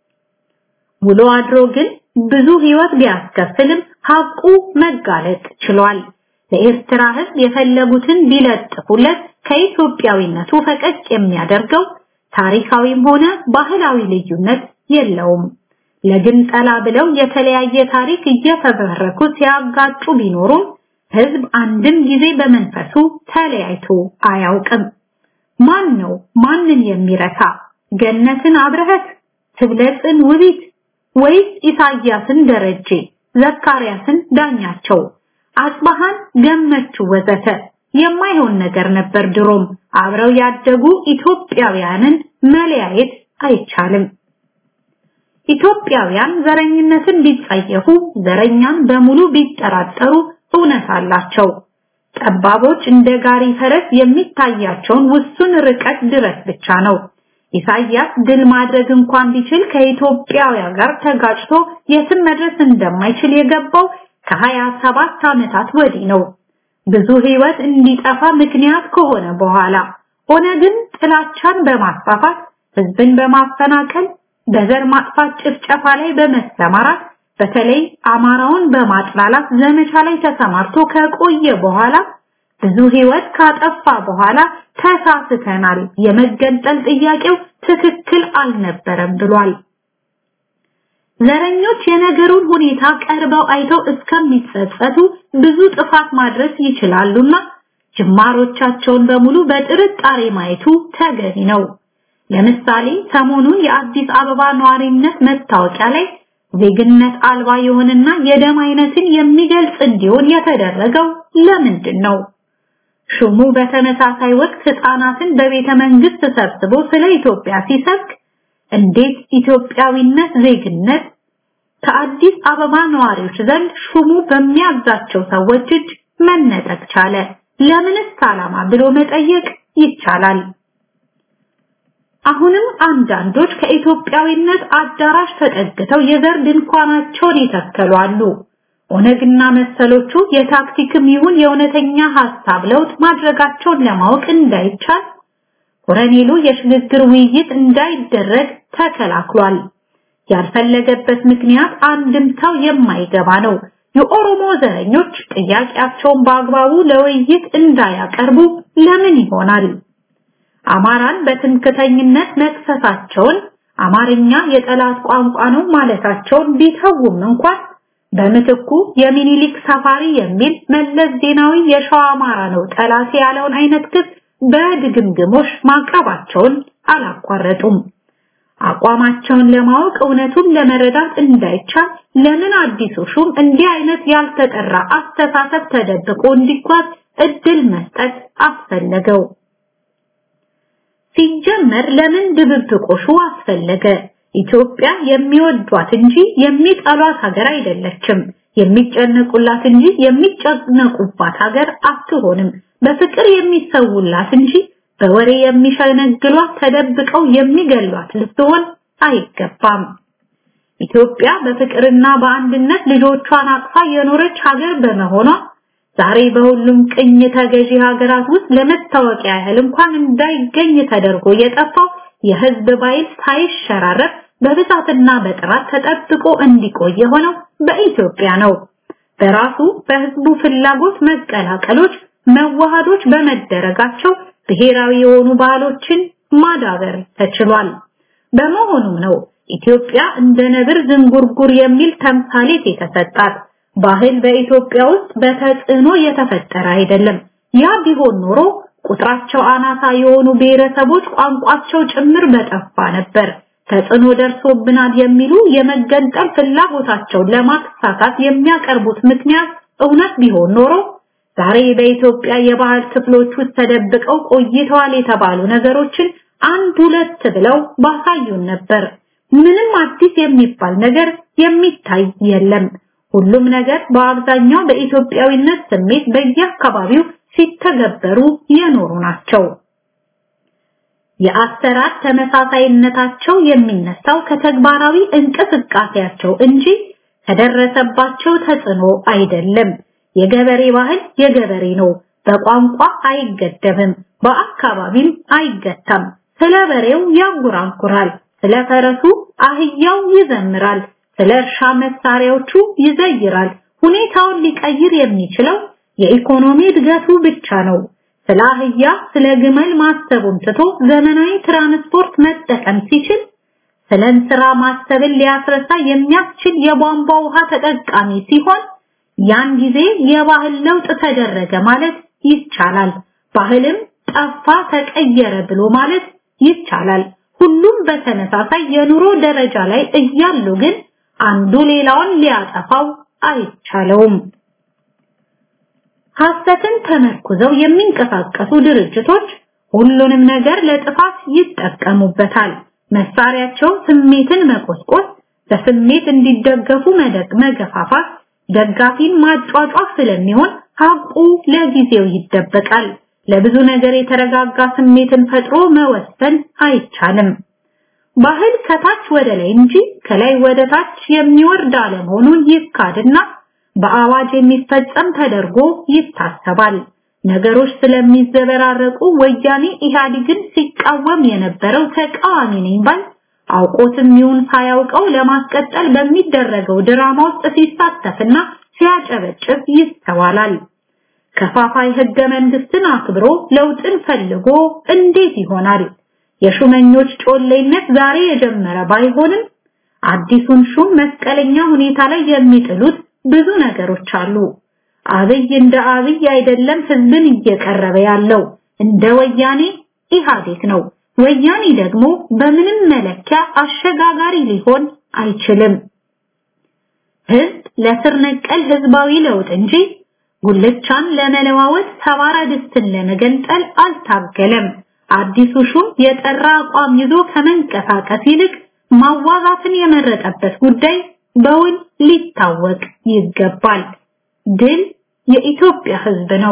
Speaker 5: ውሎ አድሮ ግን ብዙ ህይወት ቢያስከፍልም ሀቁ መጋለጥ ችሏል። ለኤርትራ ህዝብ የፈለጉትን ቢለጥፉለት ከኢትዮጵያዊነቱ ፈቀቅ የሚያደርገው ታሪካዊም ሆነ ባህላዊ ልዩነት የለውም። ለግንጠላ ብለው የተለያየ ታሪክ እየፈበረኩ ሲያጋጩ ቢኖሩም ህዝብ አንድም ጊዜ በመንፈሱ ተለያይቶ አያውቅም። ማን ነው ማንን የሚረታ? ገነትን አብረህት፣ ትብለጽን ውቢት ወይስ ኢሳያስን ደረጀ፣ ዘካርያስን ዳኛቸው፣ አጽባሃን ገመቹ ወዘተ የማይሆን ነገር ነበር። ድሮም አብረው ያደጉ ኢትዮጵያውያንን መለያየት አይቻልም። ኢትዮጵያውያን ዘረኝነትን ቢጸየፉ፣ ዘረኛን በሙሉ ቢጠራጠሩ እውነት አላቸው። ጠባቦች እንደ ጋሪ ፈረስ የሚታያቸውን ውሱን ርቀት ድረስ ብቻ ነው። ኢሳያስ ድል ማድረግ እንኳን ቢችል ከኢትዮጵያውያን ጋር ተጋጭቶ የትም መድረስ እንደማይችል የገባው ከሀያ ሰባት ዓመታት ወዲህ ነው። ብዙ ህይወት እንዲጠፋ ምክንያት ከሆነ በኋላ ኦነግን ጥላቻን በማስፋፋት ህዝብን በማፈናቀል በዘር ማጥፋት ጭፍጨፋ ላይ በመሰማራት በተለይ አማራውን በማጥላላት ዘመቻ ላይ ተሰማርቶ ከቆየ በኋላ ብዙ ህይወት ካጠፋ በኋላ ተሳስተናል፣ የመገንጠል ጥያቄው ትክክል አልነበረም ብሏል። ዘረኞች የነገሩን ሁኔታ ቀርበው አይተው እስከሚጸጸቱ ብዙ ጥፋት ማድረስ ይችላሉና ጅማሮቻቸውን በሙሉ በጥርጣሬ ማየቱ ተገቢ ነው። ለምሳሌ ሰሞኑን የአዲስ አበባ ነዋሪነት መታወቂያ ላይ ዜግነት አልባ የሆነና የደም አይነትን የሚገልጽ እንዲሆን የተደረገው ለምንድን ነው? ሹሙ በተመሳሳይ ወቅት ህፃናትን በቤተ መንግስት ሰብስቦ ስለ ኢትዮጵያ ሲሰብክ እንዴት ኢትዮጵያዊነት ዜግነት ከአዲስ አበባ ነዋሪዎች ዘንድ ሹሙ በሚያዛቸው ሰዎች እጅ መነጠቅ ቻለ? ለምንስ ዓላማ ብሎ መጠየቅ ይቻላል። አሁንም አንዳንዶች ከኢትዮጵያዊነት አዳራሽ ተጠግተው የዘር ድንኳናቸውን ይተከሉ አሉ። ኦነግና መሰሎቹ የታክቲክም ይሁን የእውነተኛ ሐሳብ ለውጥ ማድረጋቸውን ለማወቅ እንዳይቻል ኮረኔሉ የሽግግር ውይይት እንዳይደረግ ተከላክሏል። ያልፈለገበት ምክንያት አንድምታው የማይገባ ነው። የኦሮሞ ዘረኞች ጥያቄያቸውን በአግባቡ ለውይይት እንዳያቀርቡ ለምን ይሆናል? አማራን በትምክተኝነት መክሰሳቸውን አማርኛ የጠላት ቋንቋ ነው ማለታቸውን ቢተውም እንኳን በምትኩ የሚኒሊክ ሰፋሪ የሚል መለስ ዜናዊ የሸዋ አማራ ነው ጠላት ያለውን አይነት ክስ በድግምግሞሽ ማቅረባቸውን አላቋረጡም። አቋማቸውን ለማወቅ እውነቱን ለመረዳት እንዳይቻል ለምን አዲሱ ሹም እንዲህ አይነት ያልተጠራ አስተሳሰብ ተደብቆ እንዲጓዝ እድል መስጠት አስፈለገው? ሲጀመር ለምን ድብብቆሹ አስፈለገ? ኢትዮጵያ የሚወዷት እንጂ የሚጠሏት ሀገር አይደለችም። የሚጨነቁላት እንጂ የሚጨነቁባት ሀገር አትሆንም። በፍቅር የሚሰውላት እንጂ በወሬ የሚሸነግሏት ተደብቀው የሚገሏት ልትሆን አይገባም። ኢትዮጵያ በፍቅርና በአንድነት ልጆቿን አቅፋ የኖረች ሀገር በመሆኗ ዛሬ በሁሉም ቅኝ ተገዢ ሀገራት ውስጥ ለመታወቂያ ያህል እንኳን እንዳይገኝ ተደርጎ የጠፋው የህዝብ ባይል ሳይሸራረፍ በብዛትና በጥራት ተጠብቆ እንዲቆይ የሆነው በኢትዮጵያ ነው። በራሱ በህዝቡ ፍላጎት መቀላቀሎች፣ መዋሃዶች በመደረጋቸው ብሔራዊ የሆኑ ባህሎችን ማዳበር ተችሏል። በመሆኑም ነው ኢትዮጵያ እንደ ነብር ዝንጉርጉር የሚል ተምሳሌት የተሰጣት። ባህል በኢትዮጵያ ውስጥ በተጽዕኖ የተፈጠረ አይደለም። ያ ቢሆን ኖሮ ቁጥራቸው አናሳ የሆኑ ብሔረሰቦች ቋንቋቸው ጭምር በጠፋ ነበር። ተጽዕኖ ደርሶብናል የሚሉ የመገንጠል ፍላጎታቸውን ለማሳካት የሚያቀርቡት ምክንያት እውነት ቢሆን ኖሮ ዛሬ በኢትዮጵያ የባህል ክፍሎች ውስጥ ተደብቀው ቆይተዋል የተባሉ ነገሮችን አንድ ሁለት ብለው ባሳዩን ነበር። ምንም አዲስ የሚባል ነገር የሚታይ የለም። ሁሉም ነገር በአብዛኛው በኢትዮጵያዊነት ስሜት በየአካባቢው ሲተገበሩ የኖሩ ናቸው። የአሰራር ተመሳሳይነታቸው የሚነሳው ከተግባራዊ እንቅስቃሴያቸው እንጂ ከደረሰባቸው ተጽዕኖ አይደለም። የገበሬ ባህል የገበሬ ነው። በቋንቋ አይገደብም፣ በአካባቢም አይገታም። ስለ በሬው ያንጎራጉራል፣ ስለ ፈረሱ አህያው ይዘምራል፣ ስለ እርሻ መሳሪያዎቹ ይዘይራል። ሁኔታውን ሊቀይር የሚችለው የኢኮኖሚ እድገቱ ብቻ ነው። ስለ አህያ ስለ ግመል ማሰቡን ትቶ ዘመናዊ ትራንስፖርት መጠቀም ሲችል ስለ እንስራ ማሰብን ሊያስረሳ የሚያስችል የቧንቧ ውሃ ተጠቃሚ ሲሆን ያን ጊዜ የባህል ለውጥ ተደረገ ማለት ይቻላል። ባህልም ጠፋ ተቀየረ ብሎ ማለት ይቻላል። ሁሉም በተመሳሳይ የኑሮ ደረጃ ላይ እያሉ ግን አንዱ ሌላውን ሊያጠፋው አይቻለውም። ሐሰትን ተመርኩዘው የሚንቀሳቀሱ ድርጅቶች ሁሉንም ነገር ለጥፋት ይጠቀሙበታል። መሳሪያቸው ስሜትን መቆስቆስ፣ በስሜት እንዲደገፉ መደግ መገፋፋት፣ ደጋፊን ማጫጫፍ ስለሚሆን ሀቁ ለጊዜው ይደበቃል። ለብዙ ነገር የተረጋጋ ስሜትን ፈጥሮ መወሰን አይቻልም። ባህል ከታች ወደ ላይ እንጂ ከላይ ወደ ታች የሚወርድ አለመሆኑን ይካድና በአዋጅ የሚፈጸም ተደርጎ ይታሰባል። ነገሮች ስለሚዘበራረቁ ወያኔ ኢህአዴግን ሲቃወም የነበረው ተቃዋሚ ነኝ ባል አውቆትም ይሁን ሳያውቀው ለማስቀጠል በሚደረገው ድራማ ውስጥ ሲሳተፍና ሲያጨበጭብ ይስተዋላል። ከፋፋይ ህገ መንግስትን አክብሮ ለውጥን ፈልጎ እንዴት ይሆናል? የሹመኞች ጮሌነት ዛሬ የጀመረ ባይሆንም አዲሱን ሹም መስቀለኛ ሁኔታ ላይ የሚጥሉት ብዙ ነገሮች አሉ። አብይ እንደ አብይ አይደለም ህዝብን እየቀረበ ያለው እንደ ወያኔ ኢህአዴግ ነው። ወያኔ ደግሞ በምንም መለኪያ አሸጋጋሪ ሊሆን አይችልም። ህዝብ ለስር ነቀል ህዝባዊ ለውጥ እንጂ ጉልቻን ለመለዋወጥ ሰባራ ድስትን ለመገንጠል አልታገለም። አዲሱ ሹም የጠራ አቋም ይዞ ከመንቀሳቀስ ይልቅ ማዋዛትን የመረጠበት ጉዳይ በውል ሊታወቅ ይገባል። ድል የኢትዮጵያ ሕዝብ ነው።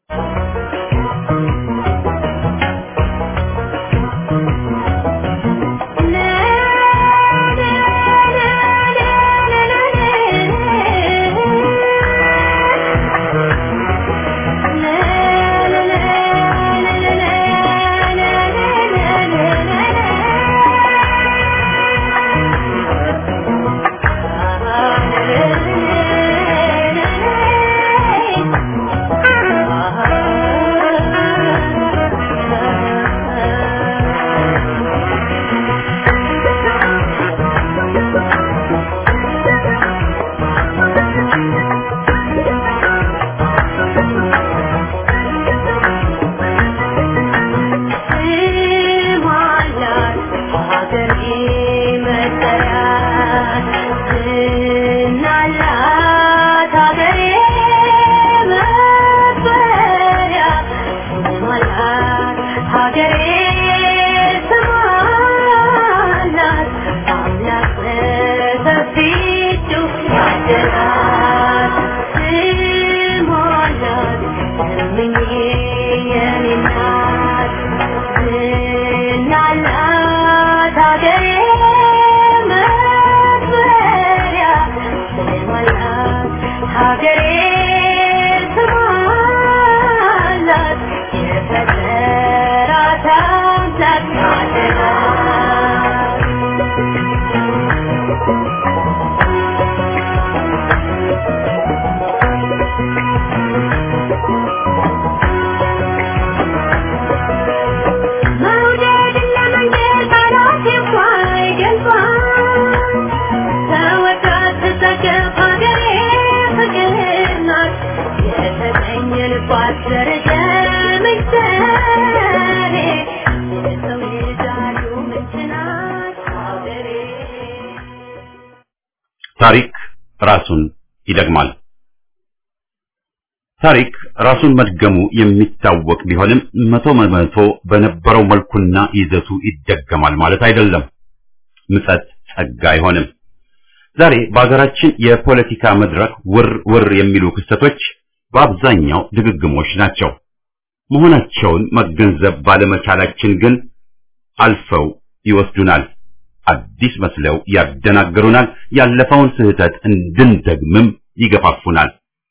Speaker 1: ታሪክ ራሱን ይደግማል። ታሪክ ራሱን መድገሙ የሚታወቅ ቢሆንም መቶ በመቶ በነበረው መልኩና ይዘቱ ይደገማል ማለት አይደለም። ምጸት ጸጋ አይሆንም። ዛሬ በሀገራችን የፖለቲካ መድረክ ውር ውር የሚሉ ክስተቶች በአብዛኛው ድግግሞች ናቸው። መሆናቸውን መገንዘብ ባለመቻላችን ግን አልፈው ይወስዱናል። አዲስ መስለው ያደናግሩናል። ያለፈውን ስህተት እንድንደግምም ይገፋፉናል።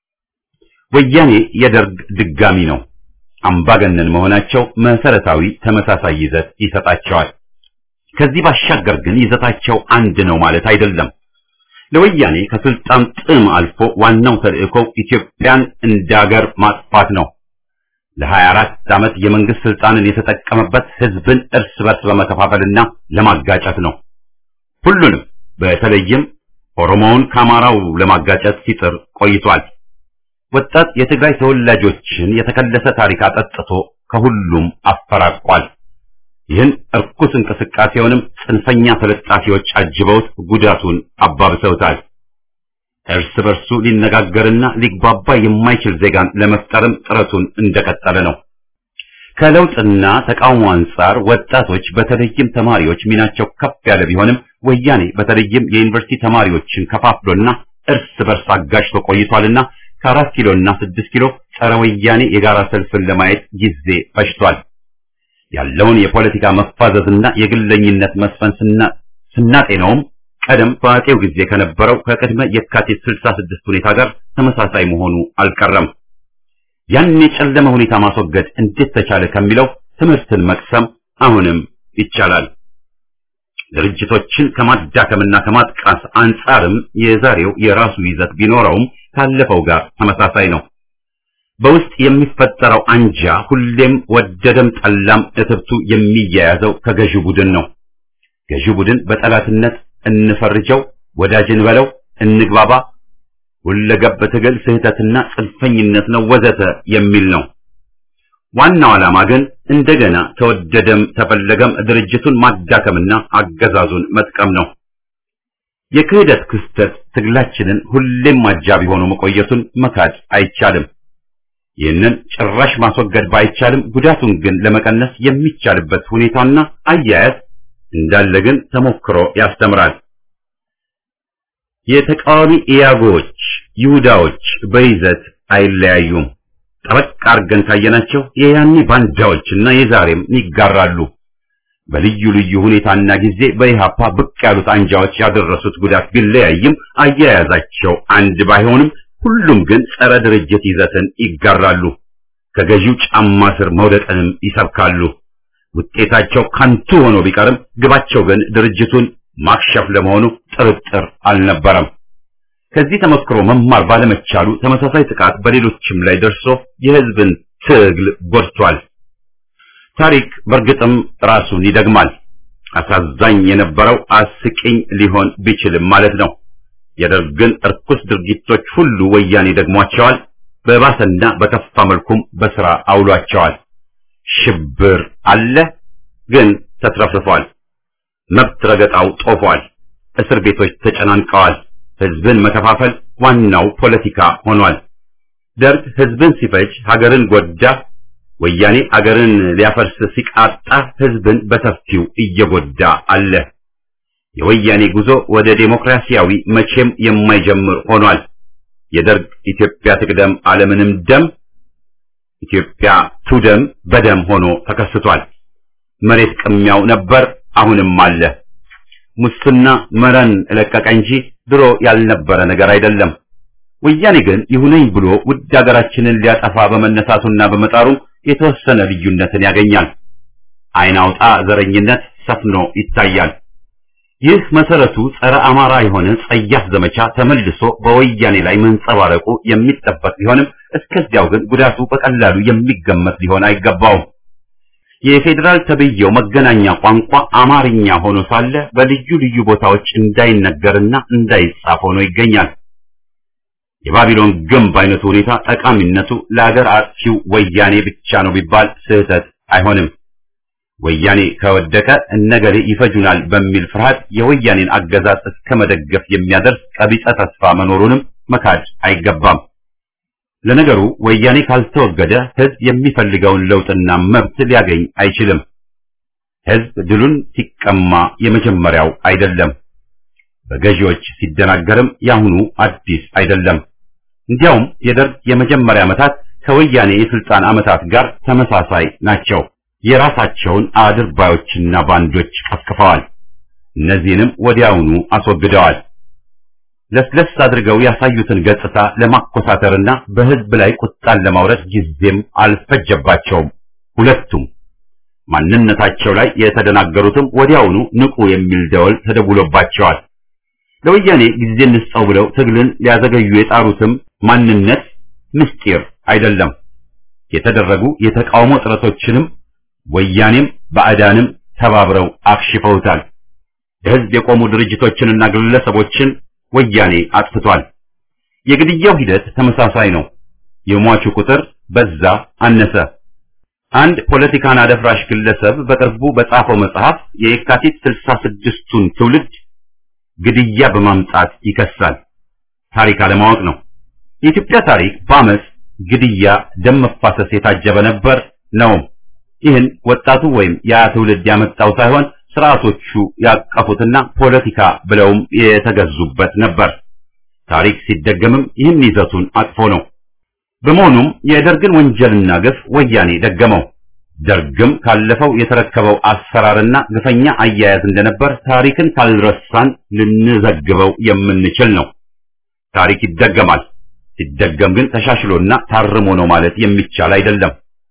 Speaker 1: ወያኔ የደርግ ድጋሚ ነው። አምባገነን መሆናቸው መሰረታዊ ተመሳሳይ ይዘት ይሰጣቸዋል። ከዚህ ባሻገር ግን ይዘታቸው አንድ ነው ማለት አይደለም። ለወያኔ ከስልጣን ጥም አልፎ ዋናው ተልእኮው ኢትዮጵያን እንደ ሀገር ማጥፋት ነው። ለ24 ዓመት የመንግስት ስልጣንን የተጠቀመበት ህዝብን እርስ በርስ በመከፋፈልና ለማጋጨት ነው። ሁሉንም በተለይም ኦሮሞውን ከአማራው ለማጋጨት ሲጥር ቆይቷል። ወጣት የትግራይ ተወላጆችን የተከለሰ ታሪክ አጠጥቶ ከሁሉም አፈራቋል። ይህን እርኩስ እንቅስቃሴውንም ጽንፈኛ ተለጣፊዎች አጅበውት ጉዳቱን አባብሰውታል። እርስ በርሱ ሊነጋገርና ሊግባባ የማይችል ዜጋን ለመፍጠርም ጥረቱን እንደቀጠለ ነው። ከለውጥና ተቃውሞ አንጻር ወጣቶች በተለይም ተማሪዎች ሚናቸው ከፍ ያለ ቢሆንም ወያኔ በተለይም የዩኒቨርሲቲ ተማሪዎችን ከፋፍሎና እርስ በርስ አጋጭቶ ቆይቷልና ከአራት ኪሎና ስድስት ኪሎ ጸረ ወያኔ የጋራ ሰልፍን ለማየት ጊዜ ፈጅቷል። ያለውን የፖለቲካ መፋዘዝና የግለኝነት መስፈን ስናጤነውም ቀደም በአጤው ጊዜ ከነበረው ከቅድመ የካቲት 66 ሁኔታ ጋር ተመሳሳይ መሆኑ አልቀረም። ያን የጨለመ ሁኔታ ማስወገድ እንዴት ተቻለ ከሚለው ትምህርትን መቅሰም አሁንም ይቻላል። ድርጅቶችን ከማዳከምና ከማጥቃት አንጻርም የዛሬው የራሱ ይዘት ቢኖረውም ካለፈው ጋር ተመሳሳይ ነው። በውስጥ የሚፈጠረው አንጃ ሁሌም ወደደም ጠላም እትብቱ የሚያያዘው ከገዢው ቡድን ነው። ገዢው ቡድን በጠላትነት እንፈርጀው፣ ወዳጅን በለው፣ እንግባባ፣ ሁለገብ ትግል ስህተትና ጽንፈኝነት ነው ወዘተ የሚል ነው። ዋናው ዓላማ ግን እንደገና ተወደደም ተፈለገም ድርጅቱን ማዳከምና አገዛዙን መጥቀም ነው። የክህደት ክስተት ትግላችንን ሁሌም አጃቢ ሆኖ መቆየቱን መካድ አይቻልም። ይህንን ጭራሽ ማስወገድ ባይቻልም ጉዳቱን ግን ለመቀነስ የሚቻልበት ሁኔታና አያያዝ እንዳለ ግን ተሞክሮ ያስተምራል። የተቃዋሚ ኢያጎዎች ይሁዳዎች በይዘት አይለያዩም። ጠበቅ አድርገን ካየናቸው የያኔ ባንዳዎችና የዛሬም ይጋራሉ። በልዩ ልዩ ሁኔታና ጊዜ በኢሃፓ ብቅ ያሉት አንጃዎች ያደረሱት ጉዳት ቢለያይም አያያዛቸው አንድ ባይሆንም ሁሉም ግን ጸረ ድርጅት ይዘትን ይጋራሉ። ከገዢው ጫማ ስር መውደቅንም ይሰብካሉ። ውጤታቸው ከንቱ ሆኖ ቢቀርም ግባቸው ግን ድርጅቱን ማክሸፍ ለመሆኑ ጥርጥር አልነበረም። ከዚህ ተመክሮ መማር ባለመቻሉ ተመሳሳይ ጥቃት በሌሎችም ላይ ደርሶ የሕዝብን ትግል ጎድቷል። ታሪክ በእርግጥም ራሱን ይደግማል። አሳዛኝ የነበረው አስቂኝ ሊሆን ቢችልም ማለት ነው። የደርግን እርኩስ ድርጊቶች ሁሉ ወያኔ ደግሟቸዋል። በባሰና በከፋ መልኩም በስራ አውሏቸዋል። ሽብር አለ፣ ግን ተትረፍርፏል። መብት ረገጣው ጦፏል። እስር ቤቶች ተጨናንቀዋል። ህዝብን መከፋፈል ዋናው ፖለቲካ ሆኗል። ደርግ ህዝብን ሲፈጅ ሀገርን ጎዳ። ወያኔ አገርን ሊያፈርስ ሲቃጣ ህዝብን በሰፊው እየጎዳ አለ። የወያኔ ጉዞ ወደ ዴሞክራሲያዊ መቼም የማይጀምር ሆኗል። የደርግ ኢትዮጵያ ትቅደም ዓለምንም ደም ኢትዮጵያ ቱደም በደም ሆኖ ተከስቷል። መሬት ቅሚያው ነበር፣ አሁንም አለ። ሙስና መረን ለቀቀ እንጂ ድሮ ያልነበረ ነገር አይደለም። ወያኔ ግን ይሁነኝ ብሎ ውድ ሀገራችንን ሊያጠፋ በመነሳቱና በመጣሩ የተወሰነ ልዩነትን ያገኛል። አይን አውጣ ዘረኝነት ሰፍኖ ይታያል። ይህ መሰረቱ ጸረ አማራ የሆነ ጸያፍ ዘመቻ ተመልሶ በወያኔ ላይ መንጸባረቁ የሚጠበቅ ቢሆንም እስከዚያው ግን ጉዳቱ በቀላሉ የሚገመት ሊሆን አይገባውም። የፌዴራል ተብዬው መገናኛ ቋንቋ አማርኛ ሆኖ ሳለ በልዩ ልዩ ቦታዎች እንዳይነገርና እንዳይጻፍ ሆኖ ይገኛል። የባቢሎን ግንብ አይነቱ ሁኔታ ጠቃሚነቱ ለሀገር አጥፊው ወያኔ ብቻ ነው ቢባል ስህተት አይሆንም። ወያኔ ከወደቀ እነገሌ ይፈጁናል በሚል ፍርሃት የወያኔን አገዛዝ እስከ መደገፍ የሚያደርስ ቀቢጸ ተስፋ መኖሩንም መካድ አይገባም። ለነገሩ ወያኔ ካልተወገደ ህዝብ የሚፈልገውን ለውጥና መብት ሊያገኝ አይችልም። ህዝብ ድሉን ሲቀማ የመጀመሪያው አይደለም። በገዢዎች ሲደናገርም ያሁኑ አዲስ አይደለም። እንዲያውም የደርግ የመጀመሪያ ዓመታት ከወያኔ የስልጣን ዓመታት ጋር ተመሳሳይ ናቸው። የራሳቸውን አድርባዮችና ባንዶች ቀስቅፈዋል። እነዚህንም ወዲያውኑ አስወግደዋል። ለስለስ አድርገው ያሳዩትን ገጽታ ለማኮሳተርና በህዝብ ላይ ቁጣን ለማውረድ ጊዜም አልፈጀባቸውም። ሁለቱም ማንነታቸው ላይ የተደናገሩትም ወዲያውኑ ንቁ የሚል ደወል ተደውሎባቸዋል። ለወያኔ ጊዜ እንስጠው ብለው ትግልን ሊያዘገዩ የጣሩትም ማንነት ምስጢር አይደለም። የተደረጉ የተቃውሞ ጥረቶችንም ወያኔም ባዕዳንም ተባብረው አክሽፈውታል። ለህዝብ የቆሙ ድርጅቶችንና ግለሰቦችን ወያኔ አጥፍቷል። የግድያው ሂደት ተመሳሳይ ነው። የሟቹ ቁጥር በዛ አነሰ። አንድ ፖለቲካን አደፍራሽ ግለሰብ በቅርቡ በጻፈው መጽሐፍ የየካቲት ስልሳ ስድስቱን ትውልድ ግድያ በማምጣት ይከሳል። ታሪክ አለማወቅ ነው። የኢትዮጵያ ታሪክ በአመፅ ግድያ፣ ደም መፋሰስ የታጀበ ነበር ነው። ይህን ወጣቱ ወይም ያ ትውልድ ያመጣው ሳይሆን ስርዓቶቹ ያቀፉትና ፖለቲካ ብለውም የተገዙበት ነበር። ታሪክ ሲደገምም ይህን ይዘቱን አቅፎ ነው። በመሆኑም የደርግን ወንጀልና ግፍ ወያኔ ደገመው። ደርግም ካለፈው የተረከበው አሰራርና ግፈኛ አያያዝ እንደነበር ታሪክን ካልረሳን ልንዘግበው የምንችል ነው። ታሪክ ይደገማል። ሲደገም ግን ተሻሽሎና ታርሞ ነው ማለት የሚቻል አይደለም።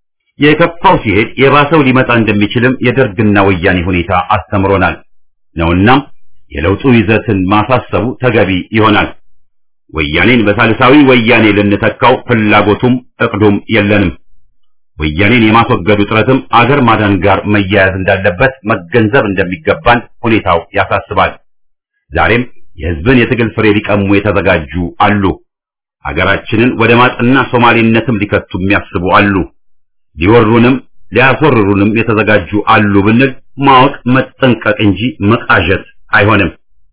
Speaker 1: የከፋው ሲሄድ የባሰው ሊመጣ እንደሚችልም የደርግና ወያኔ ሁኔታ አስተምሮናል ነውናም የለውጡ ይዘትን ማሳሰቡ ተገቢ ይሆናል። ወያኔን በሳልሳዊ ወያኔ ልንተካው ፍላጎቱም እቅዱም የለንም። ወያኔን የማስወገዱ ጥረትም አገር ማዳን ጋር መያያዝ እንዳለበት መገንዘብ እንደሚገባን ሁኔታው ያሳስባል። ዛሬም የሕዝብን የትግል ፍሬ ሊቀሙ የተዘጋጁ አሉ። አገራችንን ወደ ማጥና ሶማሌነትም ሊከቱ የሚያስቡ አሉ። ሊወሩንም ሊያስወርሩንም የተዘጋጁ አሉ ብንል ማወቅ መጠንቀቅ እንጂ መቃዠት አይሆንም።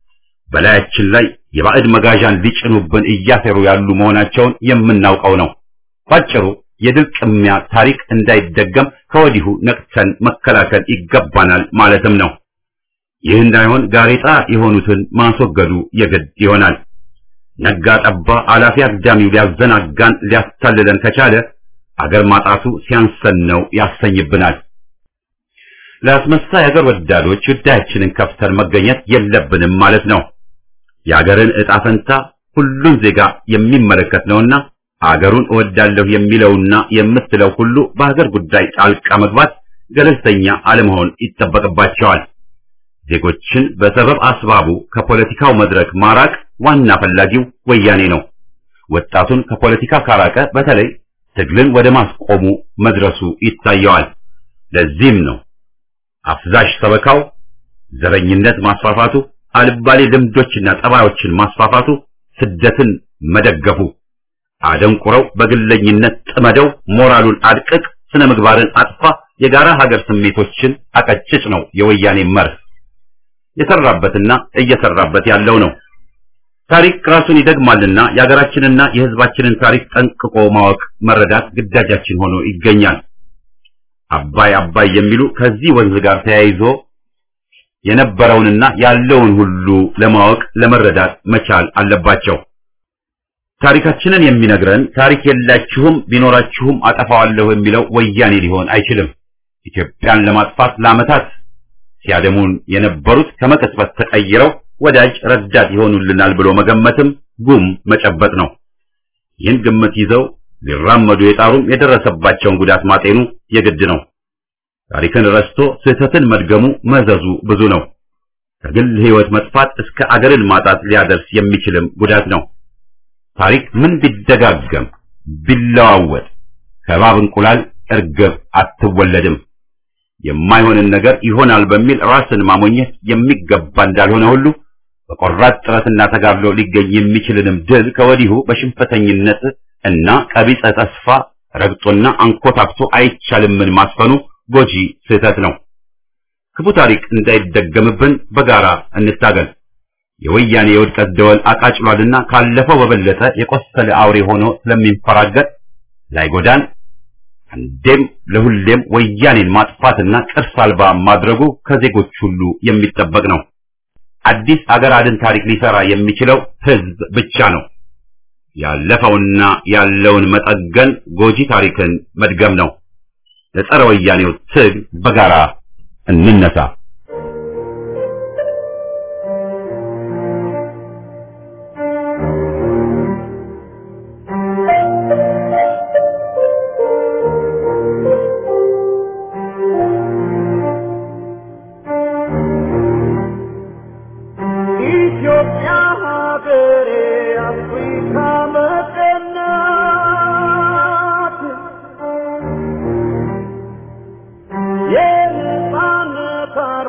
Speaker 1: በላያችን ላይ የባዕድ መጋዣን ሊጭኑብን እያሴሩ ያሉ መሆናቸውን የምናውቀው ነው። ባጭሩ የድል ቅሚያ ታሪክ እንዳይደገም ከወዲሁ ነቅተን መከላከል ይገባናል ማለትም ነው። ይህ እንዳይሆን ጋሬጣ የሆኑትን ማስወገዱ የግድ ይሆናል። ነጋ ጠባ አላፊ አግዳሚው ሊያዘናጋን ሊያታልለን ከቻለ አገር ማጣቱ ሲያንሰን ነው ያሰኝብናል። ለአስመሳይ አገር ወዳዶች ጉዳያችንን ከፍተን መገኘት የለብንም ማለት ነው። የአገርን ዕጣ ፈንታ ሁሉን ዜጋ የሚመለከት ነውና አገሩን እወዳለሁ የሚለውና የምትለው ሁሉ በሀገር ጉዳይ ጣልቃ መግባት ገለልተኛ አለመሆን ይጠበቅባቸዋል። ዜጎችን በሰበብ አስባቡ ከፖለቲካው መድረክ ማራቅ ዋና ፈላጊው ወያኔ ነው። ወጣቱን ከፖለቲካ ካራቀ በተለይ ትግልን ወደ ማስቆሙ መድረሱ ይታየዋል። ለዚህም ነው አፍዛሽ ሰበካው፣ ዘረኝነት ማስፋፋቱ፣ አልባሌ ልምዶችና ጠባዮችን ማስፋፋቱ፣ ስደትን መደገፉ፣ አደንቁረው በግለኝነት ጥመደው ሞራሉን አድቅቅ፣ ስነ ምግባርን አጥፋ፣ የጋራ ሀገር ስሜቶችን አቀጭጭ ነው የወያኔ መርህ። የሰራበትና እየሰራበት ያለው ነው። ታሪክ ራሱን ይደግማልና የሀገራችንና የሕዝባችንን ታሪክ ጠንቅቆ ማወቅ መረዳት ግዳጃችን ሆኖ ይገኛል። አባይ አባይ የሚሉ ከዚህ ወንዝ ጋር ተያይዞ የነበረውንና ያለውን ሁሉ ለማወቅ ለመረዳት መቻል አለባቸው። ታሪካችንን የሚነግረን ታሪክ የላችሁም ቢኖራችሁም አጠፋዋለሁ የሚለው ወያኔ ሊሆን አይችልም። ኢትዮጵያን ለማጥፋት ለዓመታት ሲያደሙን የነበሩት ከመቀጽበት ተቀይረው ወዳጅ ረዳት ይሆኑልናል ብሎ መገመትም ጉም መጨበጥ ነው። ይህን ግምት ይዘው ሊራመዱ የጣሩም የደረሰባቸውን ጉዳት ማጤኑ የግድ ነው። ታሪክን ረስቶ ስህተትን መድገሙ መዘዙ ብዙ ነው። ከግል ሕይወት መጥፋት እስከ አገርን ማጣት ሊያደርስ የሚችልም ጉዳት ነው። ታሪክ ምን ቢደጋገም ቢለዋወጥ ከእባብ እንቁላል እርግብ አትወለድም። የማይሆንን ነገር ይሆናል በሚል ራስን ማሞኘት የሚገባ እንዳልሆነ ሁሉ በቆራጥ ጥረትና ተጋድሎ ሊገኝ የሚችልንም ድል ከወዲሁ በሽንፈተኝነት እና ቀቢጸ ተስፋ ረግጦና አንኮታክቶ አይቻልምን ማስፈኑ ጎጂ ስህተት ነው። ክፉ ታሪክ እንዳይደገምብን በጋራ እንታገል። የወያኔ የውድቀት ደወል አቃጭሏልና ካለፈው በበለጠ የቆሰለ አውሬ ሆኖ ስለሚንፈራገጥ ላይጎዳን አንዴም ለሁሌም ወያኔን ማጥፋትና ቅርስ አልባ ማድረጉ ከዜጎች ሁሉ የሚጠበቅ ነው። አዲስ አገር አድን ታሪክ ሊሰራ የሚችለው ህዝብ ብቻ ነው። ያለፈውና ያለውን መጠገን ጎጂ ታሪክን መድገም ነው። ለጸረ ወያኔው ትግል በጋራ እንነሳ።
Speaker 2: ኢትዮጵያ ሀገሬ አፍሪካ መቀናት የነጻነት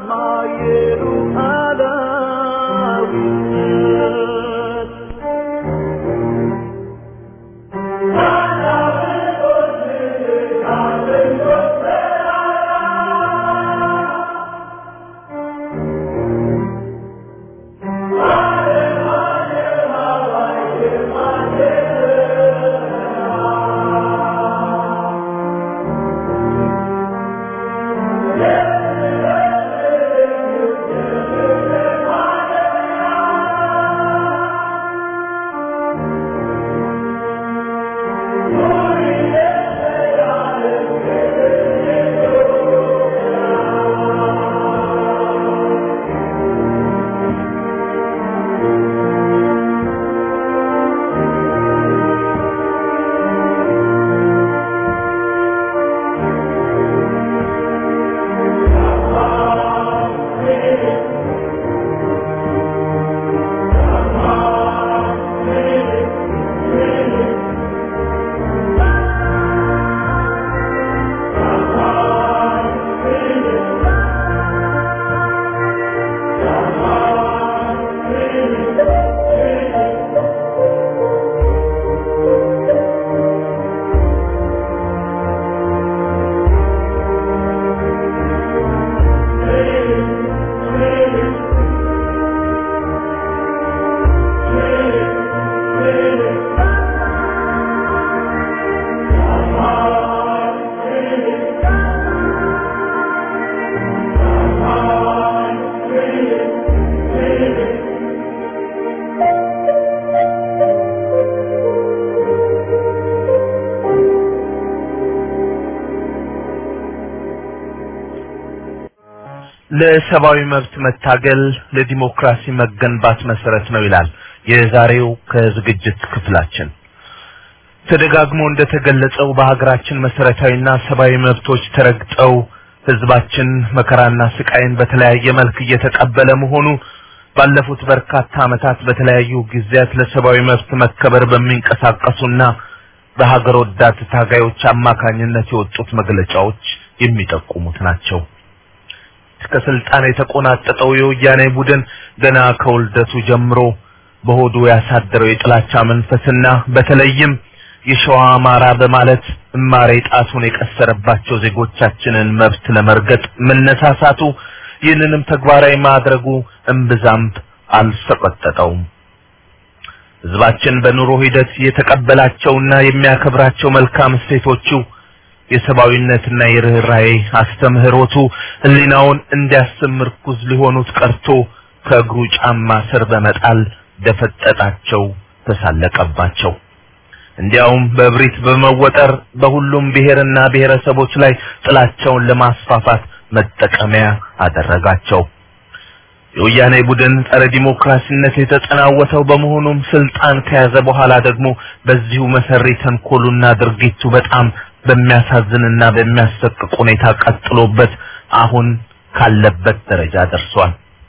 Speaker 6: ለሰብአዊ መብት መታገል ለዲሞክራሲ መገንባት መሰረት ነው ይላል የዛሬው ከዝግጅት ክፍላችን። ተደጋግሞ እንደተገለጸው በሀገራችን መሰረታዊና ሰብአዊ መብቶች ተረግጠው ህዝባችን መከራና ስቃይን በተለያየ መልክ እየተቀበለ መሆኑ ባለፉት በርካታ ዓመታት በተለያዩ ጊዜያት ለሰብአዊ መብት መከበር በሚንቀሳቀሱና በሀገር ወዳድ ታጋዮች አማካኝነት የወጡት መግለጫዎች የሚጠቁሙት ናቸው። ከስልጣን የተቆናጠጠው የወያኔ ቡድን ገና ከውልደቱ ጀምሮ በሆዱ ያሳደረው የጥላቻ መንፈስና በተለይም የሸዋ አማራ በማለት እማሬ ጣቱን የቀሰረባቸው ዜጎቻችንን መብት ለመርገጥ መነሳሳቱ ይህንንም ተግባራዊ ማድረጉ እምብዛም አልሰቀጠጠውም። ህዝባችን በኑሮ ሂደት የተቀበላቸውና የሚያከብራቸው መልካም እሴቶቹ የሰብአዊነትና የርኅራኄ አስተምህሮቱ ህሊናውን እንዲያስብ ምርኩዝ ሊሆኑት ቀርቶ ከእግሩ ጫማ ስር በመጣል ደፈጠጣቸው፣ ተሳለቀባቸው። እንዲያውም በእብሪት በመወጠር በሁሉም ብሔርና ብሔረሰቦች ላይ ጥላቸውን ለማስፋፋት መጠቀሚያ አደረጋቸው። የወያኔ ቡድን ጸረ ዲሞክራሲነት የተጠናወተው በመሆኑም ስልጣን ከያዘ በኋላ ደግሞ በዚሁ መሰሪ ተንኮሉና ድርጊቱ በጣም በሚያሳዝንና በሚያሰቅቅ ሁኔታ ቀጥሎበት አሁን ካለበት ደረጃ ደርሷል።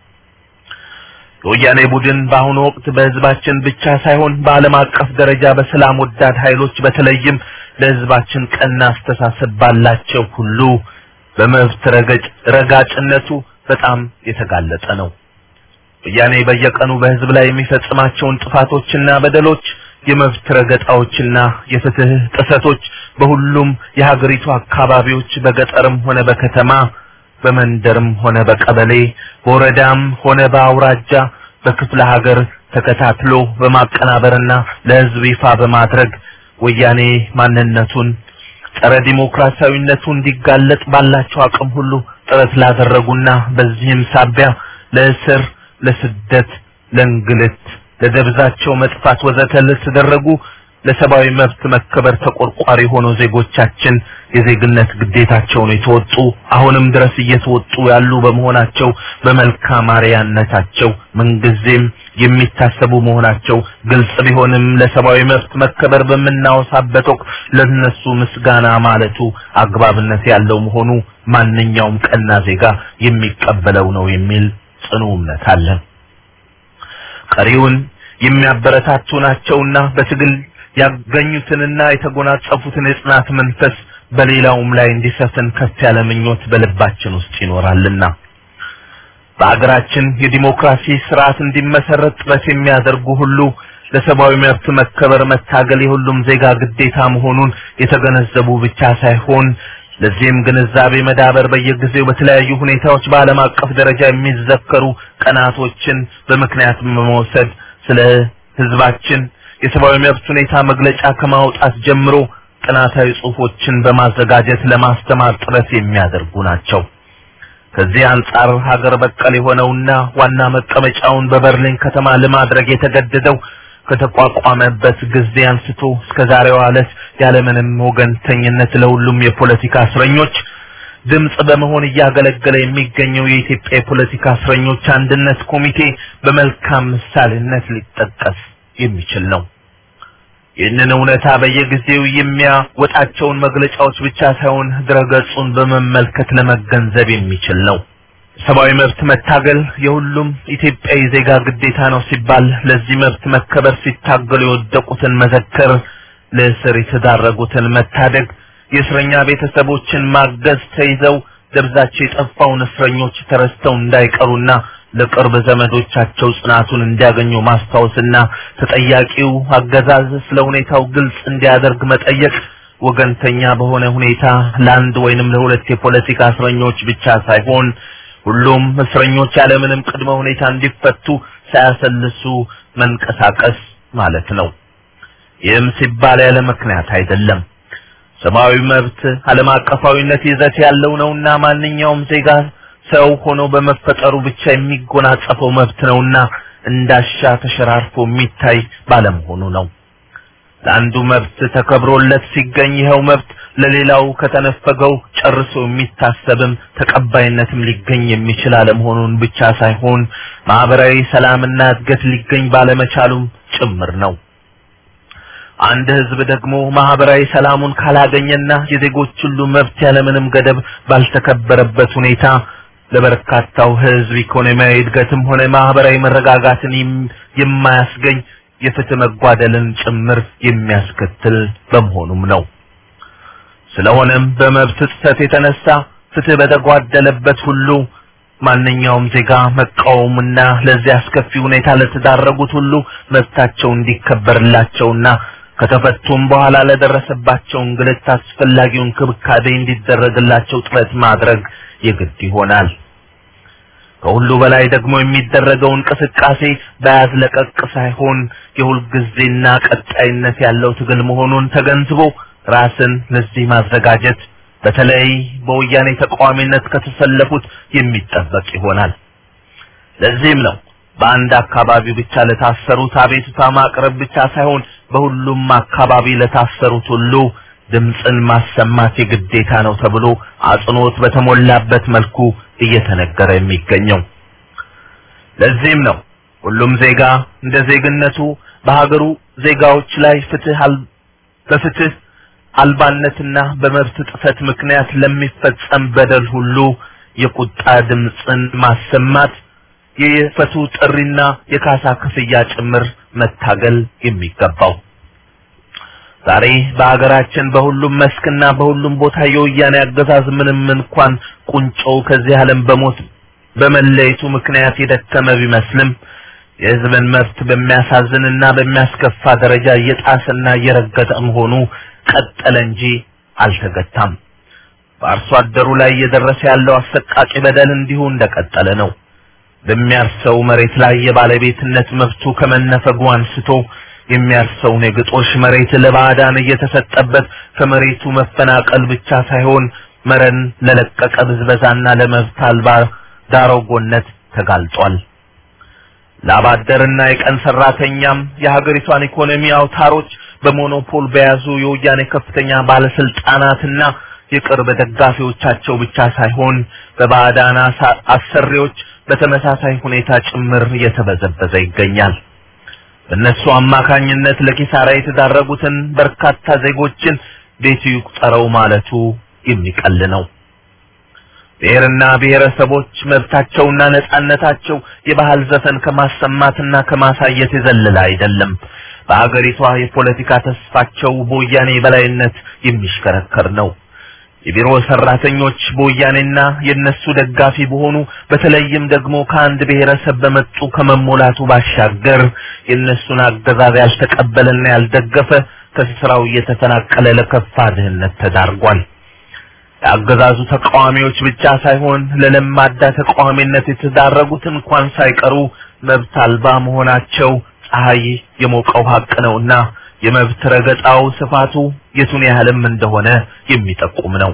Speaker 6: የወያኔ ቡድን በአሁኑ ወቅት በህዝባችን ብቻ ሳይሆን በዓለም አቀፍ ደረጃ በሰላም ወዳድ ኃይሎች በተለይም ለህዝባችን ቀና አስተሳሰብ ባላቸው ሁሉ በመብት ረገጭ ረጋጭነቱ በጣም የተጋለጠ ነው። ወያኔ በየቀኑ በህዝብ ላይ የሚፈጽማቸውን ጥፋቶችና በደሎች፣ የመብት ረገጣዎችና የፍትህ ጥሰቶች በሁሉም የሀገሪቱ አካባቢዎች በገጠርም ሆነ በከተማ በመንደርም ሆነ በቀበሌ በወረዳም ሆነ በአውራጃ በክፍለ ሀገር ተከታትሎ በማቀናበርና ለህዝብ ይፋ በማድረግ ወያኔ ማንነቱን ጸረ ዲሞክራሲያዊነቱ እንዲጋለጥ ባላቸው አቅም ሁሉ ጥረት ላደረጉና በዚህም ሳቢያ ለእስር፣ ለስደት፣ ለእንግልት፣ ለደብዛቸው መጥፋት ወዘተ ለተደረጉ ለሰብአዊ መብት መከበር ተቆርቋሪ ሆኖ ዜጎቻችን የዜግነት ግዴታቸውን የተወጡ አሁንም ድረስ እየተወጡ ያሉ በመሆናቸው በመልካም አርአያነታቸው ምንጊዜም የሚታሰቡ መሆናቸው ግልጽ ቢሆንም ለሰብአዊ መብት መከበር በምናወሳበት ወቅት ለነሱ ምስጋና ማለቱ አግባብነት ያለው መሆኑ ማንኛውም ቀና ዜጋ የሚቀበለው ነው የሚል ጽኑ እምነት አለን። ቀሪውን የሚያበረታቱ ናቸውና በትግል ያገኙትንና የተጎናጸፉትን የጽናት መንፈስ በሌላውም ላይ እንዲሰፍን ከፍ ያለ ምኞት በልባችን ውስጥ ይኖራልና በአገራችን የዲሞክራሲ ስርዓት እንዲመሰረት ጥረት የሚያደርጉ ሁሉ ለሰብአዊ መብት መከበር መታገል የሁሉም ዜጋ ግዴታ መሆኑን የተገነዘቡ ብቻ ሳይሆን ለዚህም ግንዛቤ መዳበር በየጊዜው በተለያዩ ሁኔታዎች በዓለም አቀፍ ደረጃ የሚዘከሩ ቀናቶችን በምክንያት በመውሰድ ስለ ህዝባችን የሰብአዊ መብት ሁኔታ መግለጫ ከማውጣት ጀምሮ ጥናታዊ ጽሁፎችን በማዘጋጀት ለማስተማር ጥረት የሚያደርጉ ናቸው። ከዚህ አንጻር ሀገር በቀል የሆነውና ዋና መቀመጫውን በበርሊን ከተማ ለማድረግ የተገደደው ከተቋቋመበት ጊዜ አንስቶ እስከ ዛሬዋ ዕለት ያለምንም ወገንተኝነት ለሁሉም የፖለቲካ እስረኞች ድምጽ በመሆን እያገለገለ የሚገኘው የኢትዮጵያ የፖለቲካ እስረኞች አንድነት ኮሚቴ በመልካም ምሳሌነት ሊጠቀስ የሚችል ነው። ይህንን እውነታ በየጊዜው የሚያወጣቸውን መግለጫዎች ብቻ ሳይሆን ድረገጹን በመመልከት ለመገንዘብ የሚችል ነው። ሰብአዊ መብት መታገል የሁሉም ኢትዮጵያዊ ዜጋ ግዴታ ነው ሲባል ለዚህ መብት መከበር ሲታገሉ የወደቁትን መዘከር፣ ለእስር የተዳረጉትን መታደግ፣ የእስረኛ ቤተሰቦችን ማገዝ፣ ተይዘው ደብዛቸው የጠፋውን እስረኞች ተረስተው እንዳይቀሩና ለቅርብ ዘመዶቻቸው ጽናቱን እንዲያገኙ ማስታወስና ተጠያቂው አገዛዝ ስለ ሁኔታው ግልጽ እንዲያደርግ መጠየቅ ወገንተኛ በሆነ ሁኔታ ለአንድ ወይንም ለሁለት የፖለቲካ እስረኞች ብቻ ሳይሆን ሁሉም እስረኞች ያለምንም ቅድመ ሁኔታ እንዲፈቱ ሳያሰልሱ መንቀሳቀስ ማለት ነው። ይህም ሲባል ያለ ምክንያት አይደለም። ሰብአዊ መብት ዓለም አቀፋዊነት ይዘት ያለው ነውና ማንኛውም ዜጋ ሰው ሆኖ በመፈጠሩ ብቻ የሚጎናጸፈው መብት ነውና እንዳሻ ተሸራርፎ የሚታይ ባለመሆኑ ነው። ለአንዱ መብት ተከብሮለት ሲገኝ ይኸው መብት ለሌላው ከተነፈገው ጨርሶ የሚታሰብም ተቀባይነትም ሊገኝ የሚችል አለመሆኑን ብቻ ሳይሆን ማህበራዊ ሰላምና እድገት ሊገኝ ባለመቻሉም ጭምር ነው። አንድ ህዝብ ደግሞ ማህበራዊ ሰላሙን ካላገኘና የዜጎች ሁሉ መብት ያለምንም ገደብ ባልተከበረበት ሁኔታ ለበርካታው ህዝብ ኢኮኖሚያዊ እድገትም ሆነ ማህበራዊ መረጋጋትን የም- የማያስገኝ የፍትህ መጓደልን ጭምር የሚያስከትል በመሆኑም ነው። ስለሆነም በመብት ጥሰት የተነሳ ፍትህ በተጓደለበት ሁሉ ማንኛውም ዜጋ መቃወምና ለዚህ አስከፊ ሁኔታ ለተዳረጉት ሁሉ መብታቸው እንዲከበርላቸውና ከተፈቱም በኋላ ለደረሰባቸው እንግልት አስፈላጊውን ክብካቤ እንዲደረግላቸው ጥረት ማድረግ የግድ ይሆናል። ከሁሉ በላይ ደግሞ የሚደረገው እንቅስቃሴ በያዝ ለቀቅ ሳይሆን የሁልጊዜና ቀጣይነት ያለው ትግል መሆኑን ተገንዝቦ ራስን ለዚህ ማዘጋጀት በተለይ በወያኔ ተቃዋሚነት ከተሰለፉት የሚጠበቅ ይሆናል። ለዚህም ነው በአንድ አካባቢ ብቻ ለታሰሩት አቤቱታ ማቅረብ ብቻ ሳይሆን በሁሉም አካባቢ ለታሰሩት ሁሉ ድምፅን ማሰማት የግዴታ ነው ተብሎ አጽንኦት በተሞላበት መልኩ እየተነገረ የሚገኘው። ለዚህም ነው ሁሉም ዜጋ እንደ ዜግነቱ በሀገሩ ዜጋዎች ላይ ፍትህ አል በፍትህ አልባነትና በመብት ጥሰት ምክንያት ለሚፈጸም በደል ሁሉ የቁጣ ድምፅን ማሰማት የፈቱ ጥሪና የካሳ ክፍያ ጭምር መታገል የሚገባው ዛሬ በሀገራችን በሁሉም መስክና በሁሉም ቦታ የወያኔ አገዛዝ ምንም እንኳን ቁንጮው ከዚህ ዓለም በሞት በመለየቱ ምክንያት የደከመ ቢመስልም የሕዝብን መብት በሚያሳዝንና በሚያስከፋ ደረጃ እየጣሰና እየረገጠ መሆኑ ቀጠለ እንጂ አልተገታም። በአርሶ አደሩ ላይ እየደረሰ ያለው አሰቃቂ በደል እንዲሁ እንደቀጠለ ነው። በሚያርሰው መሬት ላይ የባለቤትነት መብቱ ከመነፈጉ አንስቶ የሚያርሰውን የግጦሽ መሬት ለባዕዳን እየተሰጠበት ከመሬቱ መፈናቀል ብቻ ሳይሆን መረን ለለቀቀ ብዝበዛና ለመብት አልባ ዳሮጎነት ተጋልጧል። ላባደርና የቀን ሰራተኛም የሀገሪቷን ኢኮኖሚ አውታሮች በሞኖፖል በያዙ የወያኔ ከፍተኛ ባለስልጣናትና የቅርብ ደጋፊዎቻቸው ብቻ ሳይሆን በባዕዳን አሳ- አሰሪዎች በተመሳሳይ ሁኔታ ጭምር እየተበዘበዘ ይገኛል። በእነሱ አማካኝነት ለኪሳራ የተዳረጉትን በርካታ ዜጎችን ቤቱ ይቁጠረው ማለቱ የሚቀል ነው። ብሔርና ብሔረሰቦች መብታቸውና ነጻነታቸው የባህል ዘፈን ከማሰማትና ከማሳየት የዘለለ አይደለም። በአገሪቷ የፖለቲካ ተስፋቸው በወያኔ በላይነት የሚሽከረከር ነው። የቢሮ ሰራተኞች በወያኔና የነሱ ደጋፊ በሆኑ በተለይም ደግሞ ከአንድ ብሔረሰብ በመጡ ከመሞላቱ ባሻገር የነሱን አገዛዝ ያልተቀበለና ያልደገፈ ከስራው እየተፈናቀለ ለከፋ ድህነት ተዳርጓል። የአገዛዙ ተቃዋሚዎች ብቻ ሳይሆን ለለማዳ ተቃዋሚነት የተዳረጉት እንኳን ሳይቀሩ መብት አልባ መሆናቸው ፀሐይ የሞቀው ሀቅ ነውና የመብት ረገጣው ስፋቱ የቱን ያህልም እንደሆነ የሚጠቁም ነው።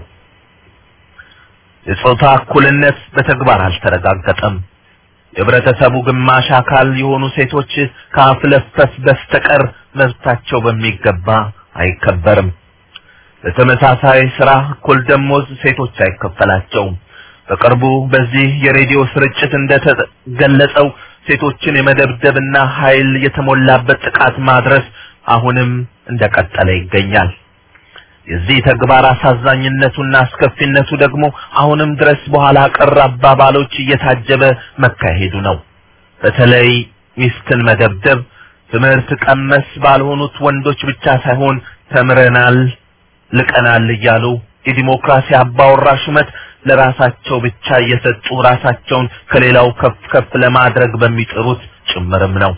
Speaker 6: የጾታ እኩልነት በተግባር አልተረጋገጠም። የህብረተሰቡ ግማሽ አካል የሆኑ ሴቶች ከአፍለፈፍ በስተቀር መብታቸው በሚገባ አይከበርም። በተመሳሳይ ስራ እኩል ደሞዝ ሴቶች አይከፈላቸውም። በቅርቡ በዚህ የሬዲዮ ስርጭት እንደተገለጸው ሴቶችን የመደብደብና ኃይል የተሞላበት ጥቃት ማድረስ አሁንም እንደቀጠለ ይገኛል። የዚህ ተግባር አሳዛኝነቱና አስከፊነቱ ደግሞ አሁንም ድረስ በኋላ ቀር አባባሎች እየታጀበ መካሄዱ ነው። በተለይ ሚስትን መደብደብ ትምህርት ቀመስ ባልሆኑት ወንዶች ብቻ ሳይሆን ተምረናል፣ ልቀናል እያሉ የዲሞክራሲ አባወራ ሹመት ለራሳቸው ብቻ እየሰጡ ራሳቸውን ከሌላው ከፍ ከፍ ለማድረግ በሚጥሩት ጭምርም ነው።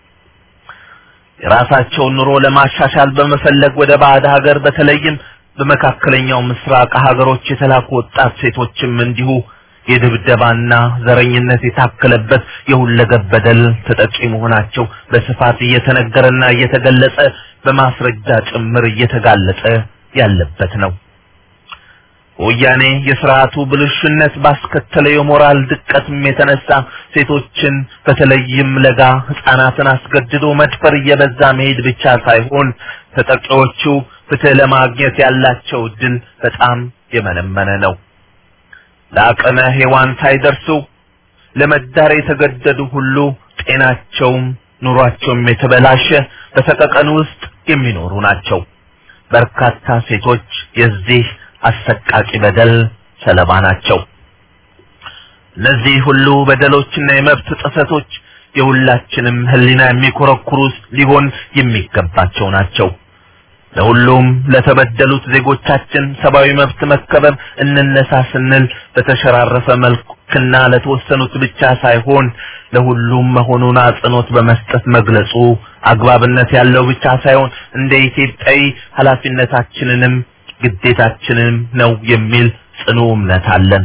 Speaker 6: የራሳቸውን ኑሮ ለማሻሻል በመፈለግ ወደ ባዕድ ሀገር በተለይም በመካከለኛው ምስራቅ ሀገሮች የተላኩ ወጣት ሴቶችም እንዲሁ የድብደባና ዘረኝነት የታከለበት የሁለገብ በደል ተጠቂ መሆናቸው በስፋት እየተነገረና እየተገለጸ በማስረጃ ጭምር እየተጋለጠ ያለበት ነው። ወያኔ የስርዓቱ ብልሹነት ባስከተለው የሞራል ድቀትም የተነሳ ሴቶችን በተለይም ለጋ ህፃናትን አስገድዶ መድፈር እየበዛ መሄድ ብቻ ሳይሆን ተጠቂዎቹ ፍትህ ለማግኘት ያላቸው እድል በጣም የመነመነ ነው። ለአቅመ ሔዋን ሳይደርሱ ለመዳር የተገደዱ ሁሉ ጤናቸውም ኑሯቸውም የተበላሸ በሰቀቀን ውስጥ የሚኖሩ ናቸው። በርካታ ሴቶች የዚህ አሰቃቂ በደል ሰለባ ናቸው። እነዚህ ሁሉ በደሎችና የመብት ጥሰቶች የሁላችንም ሕሊና የሚኮረኩሩ ሊሆን የሚገባቸው ናቸው። ለሁሉም ለተበደሉት ዜጎቻችን ሰብአዊ መብት መከበር እንነሳ ስንል በተሸራረፈ መልክና ለተወሰኑት ብቻ ሳይሆን ለሁሉም መሆኑን አጽንኦት በመስጠት መግለጹ አግባብነት ያለው ብቻ ሳይሆን እንደ ኢትዮጵያዊ ኃላፊነታችንንም ግዴታችንም ነው የሚል ጽኑ እምነት አለን።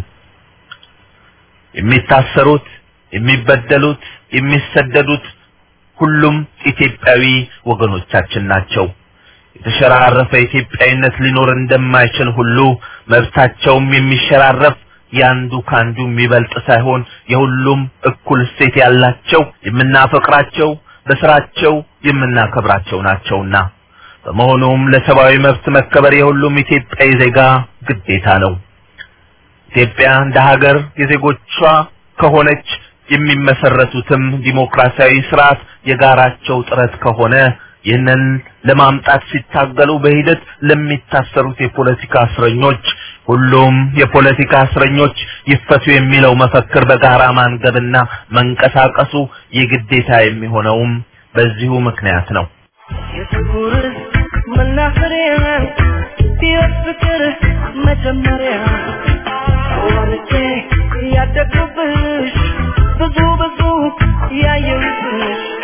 Speaker 6: የሚታሰሩት፣ የሚበደሉት፣ የሚሰደዱት ሁሉም ኢትዮጵያዊ ወገኖቻችን ናቸው። የተሸራረፈ ኢትዮጵያዊነት ሊኖር እንደማይችል ሁሉ መብታቸውም የሚሸራረፍ ያንዱ ካንዱ የሚበልጥ ሳይሆን የሁሉም እኩል እሴት ያላቸው የምናፈቅራቸው በስራቸው የምናከብራቸው ናቸውና በመሆኑም ለሰብአዊ መብት መከበር የሁሉም ኢትዮጵያዊ ዜጋ ግዴታ ነው። ኢትዮጵያ እንደ ሀገር የዜጎቿ ከሆነች የሚመሰረቱትም ዲሞክራሲያዊ ስርዓት የጋራቸው ጥረት ከሆነ ይህንን ለማምጣት ሲታገሉ በሂደት ለሚታሰሩት የፖለቲካ እስረኞች ሁሉም የፖለቲካ እስረኞች ይፈቱ የሚለው መፈክር በጋራ ማንገብና መንቀሳቀሱ የግዴታ የሚሆነውም በዚሁ ምክንያት ነው።
Speaker 2: የጥቁር መናኸሪያ ሕይወት ፍቅር መጀመሪያ ወልጄ ያደግኩብሽ ብዙ ብዙ ያየሁብሽ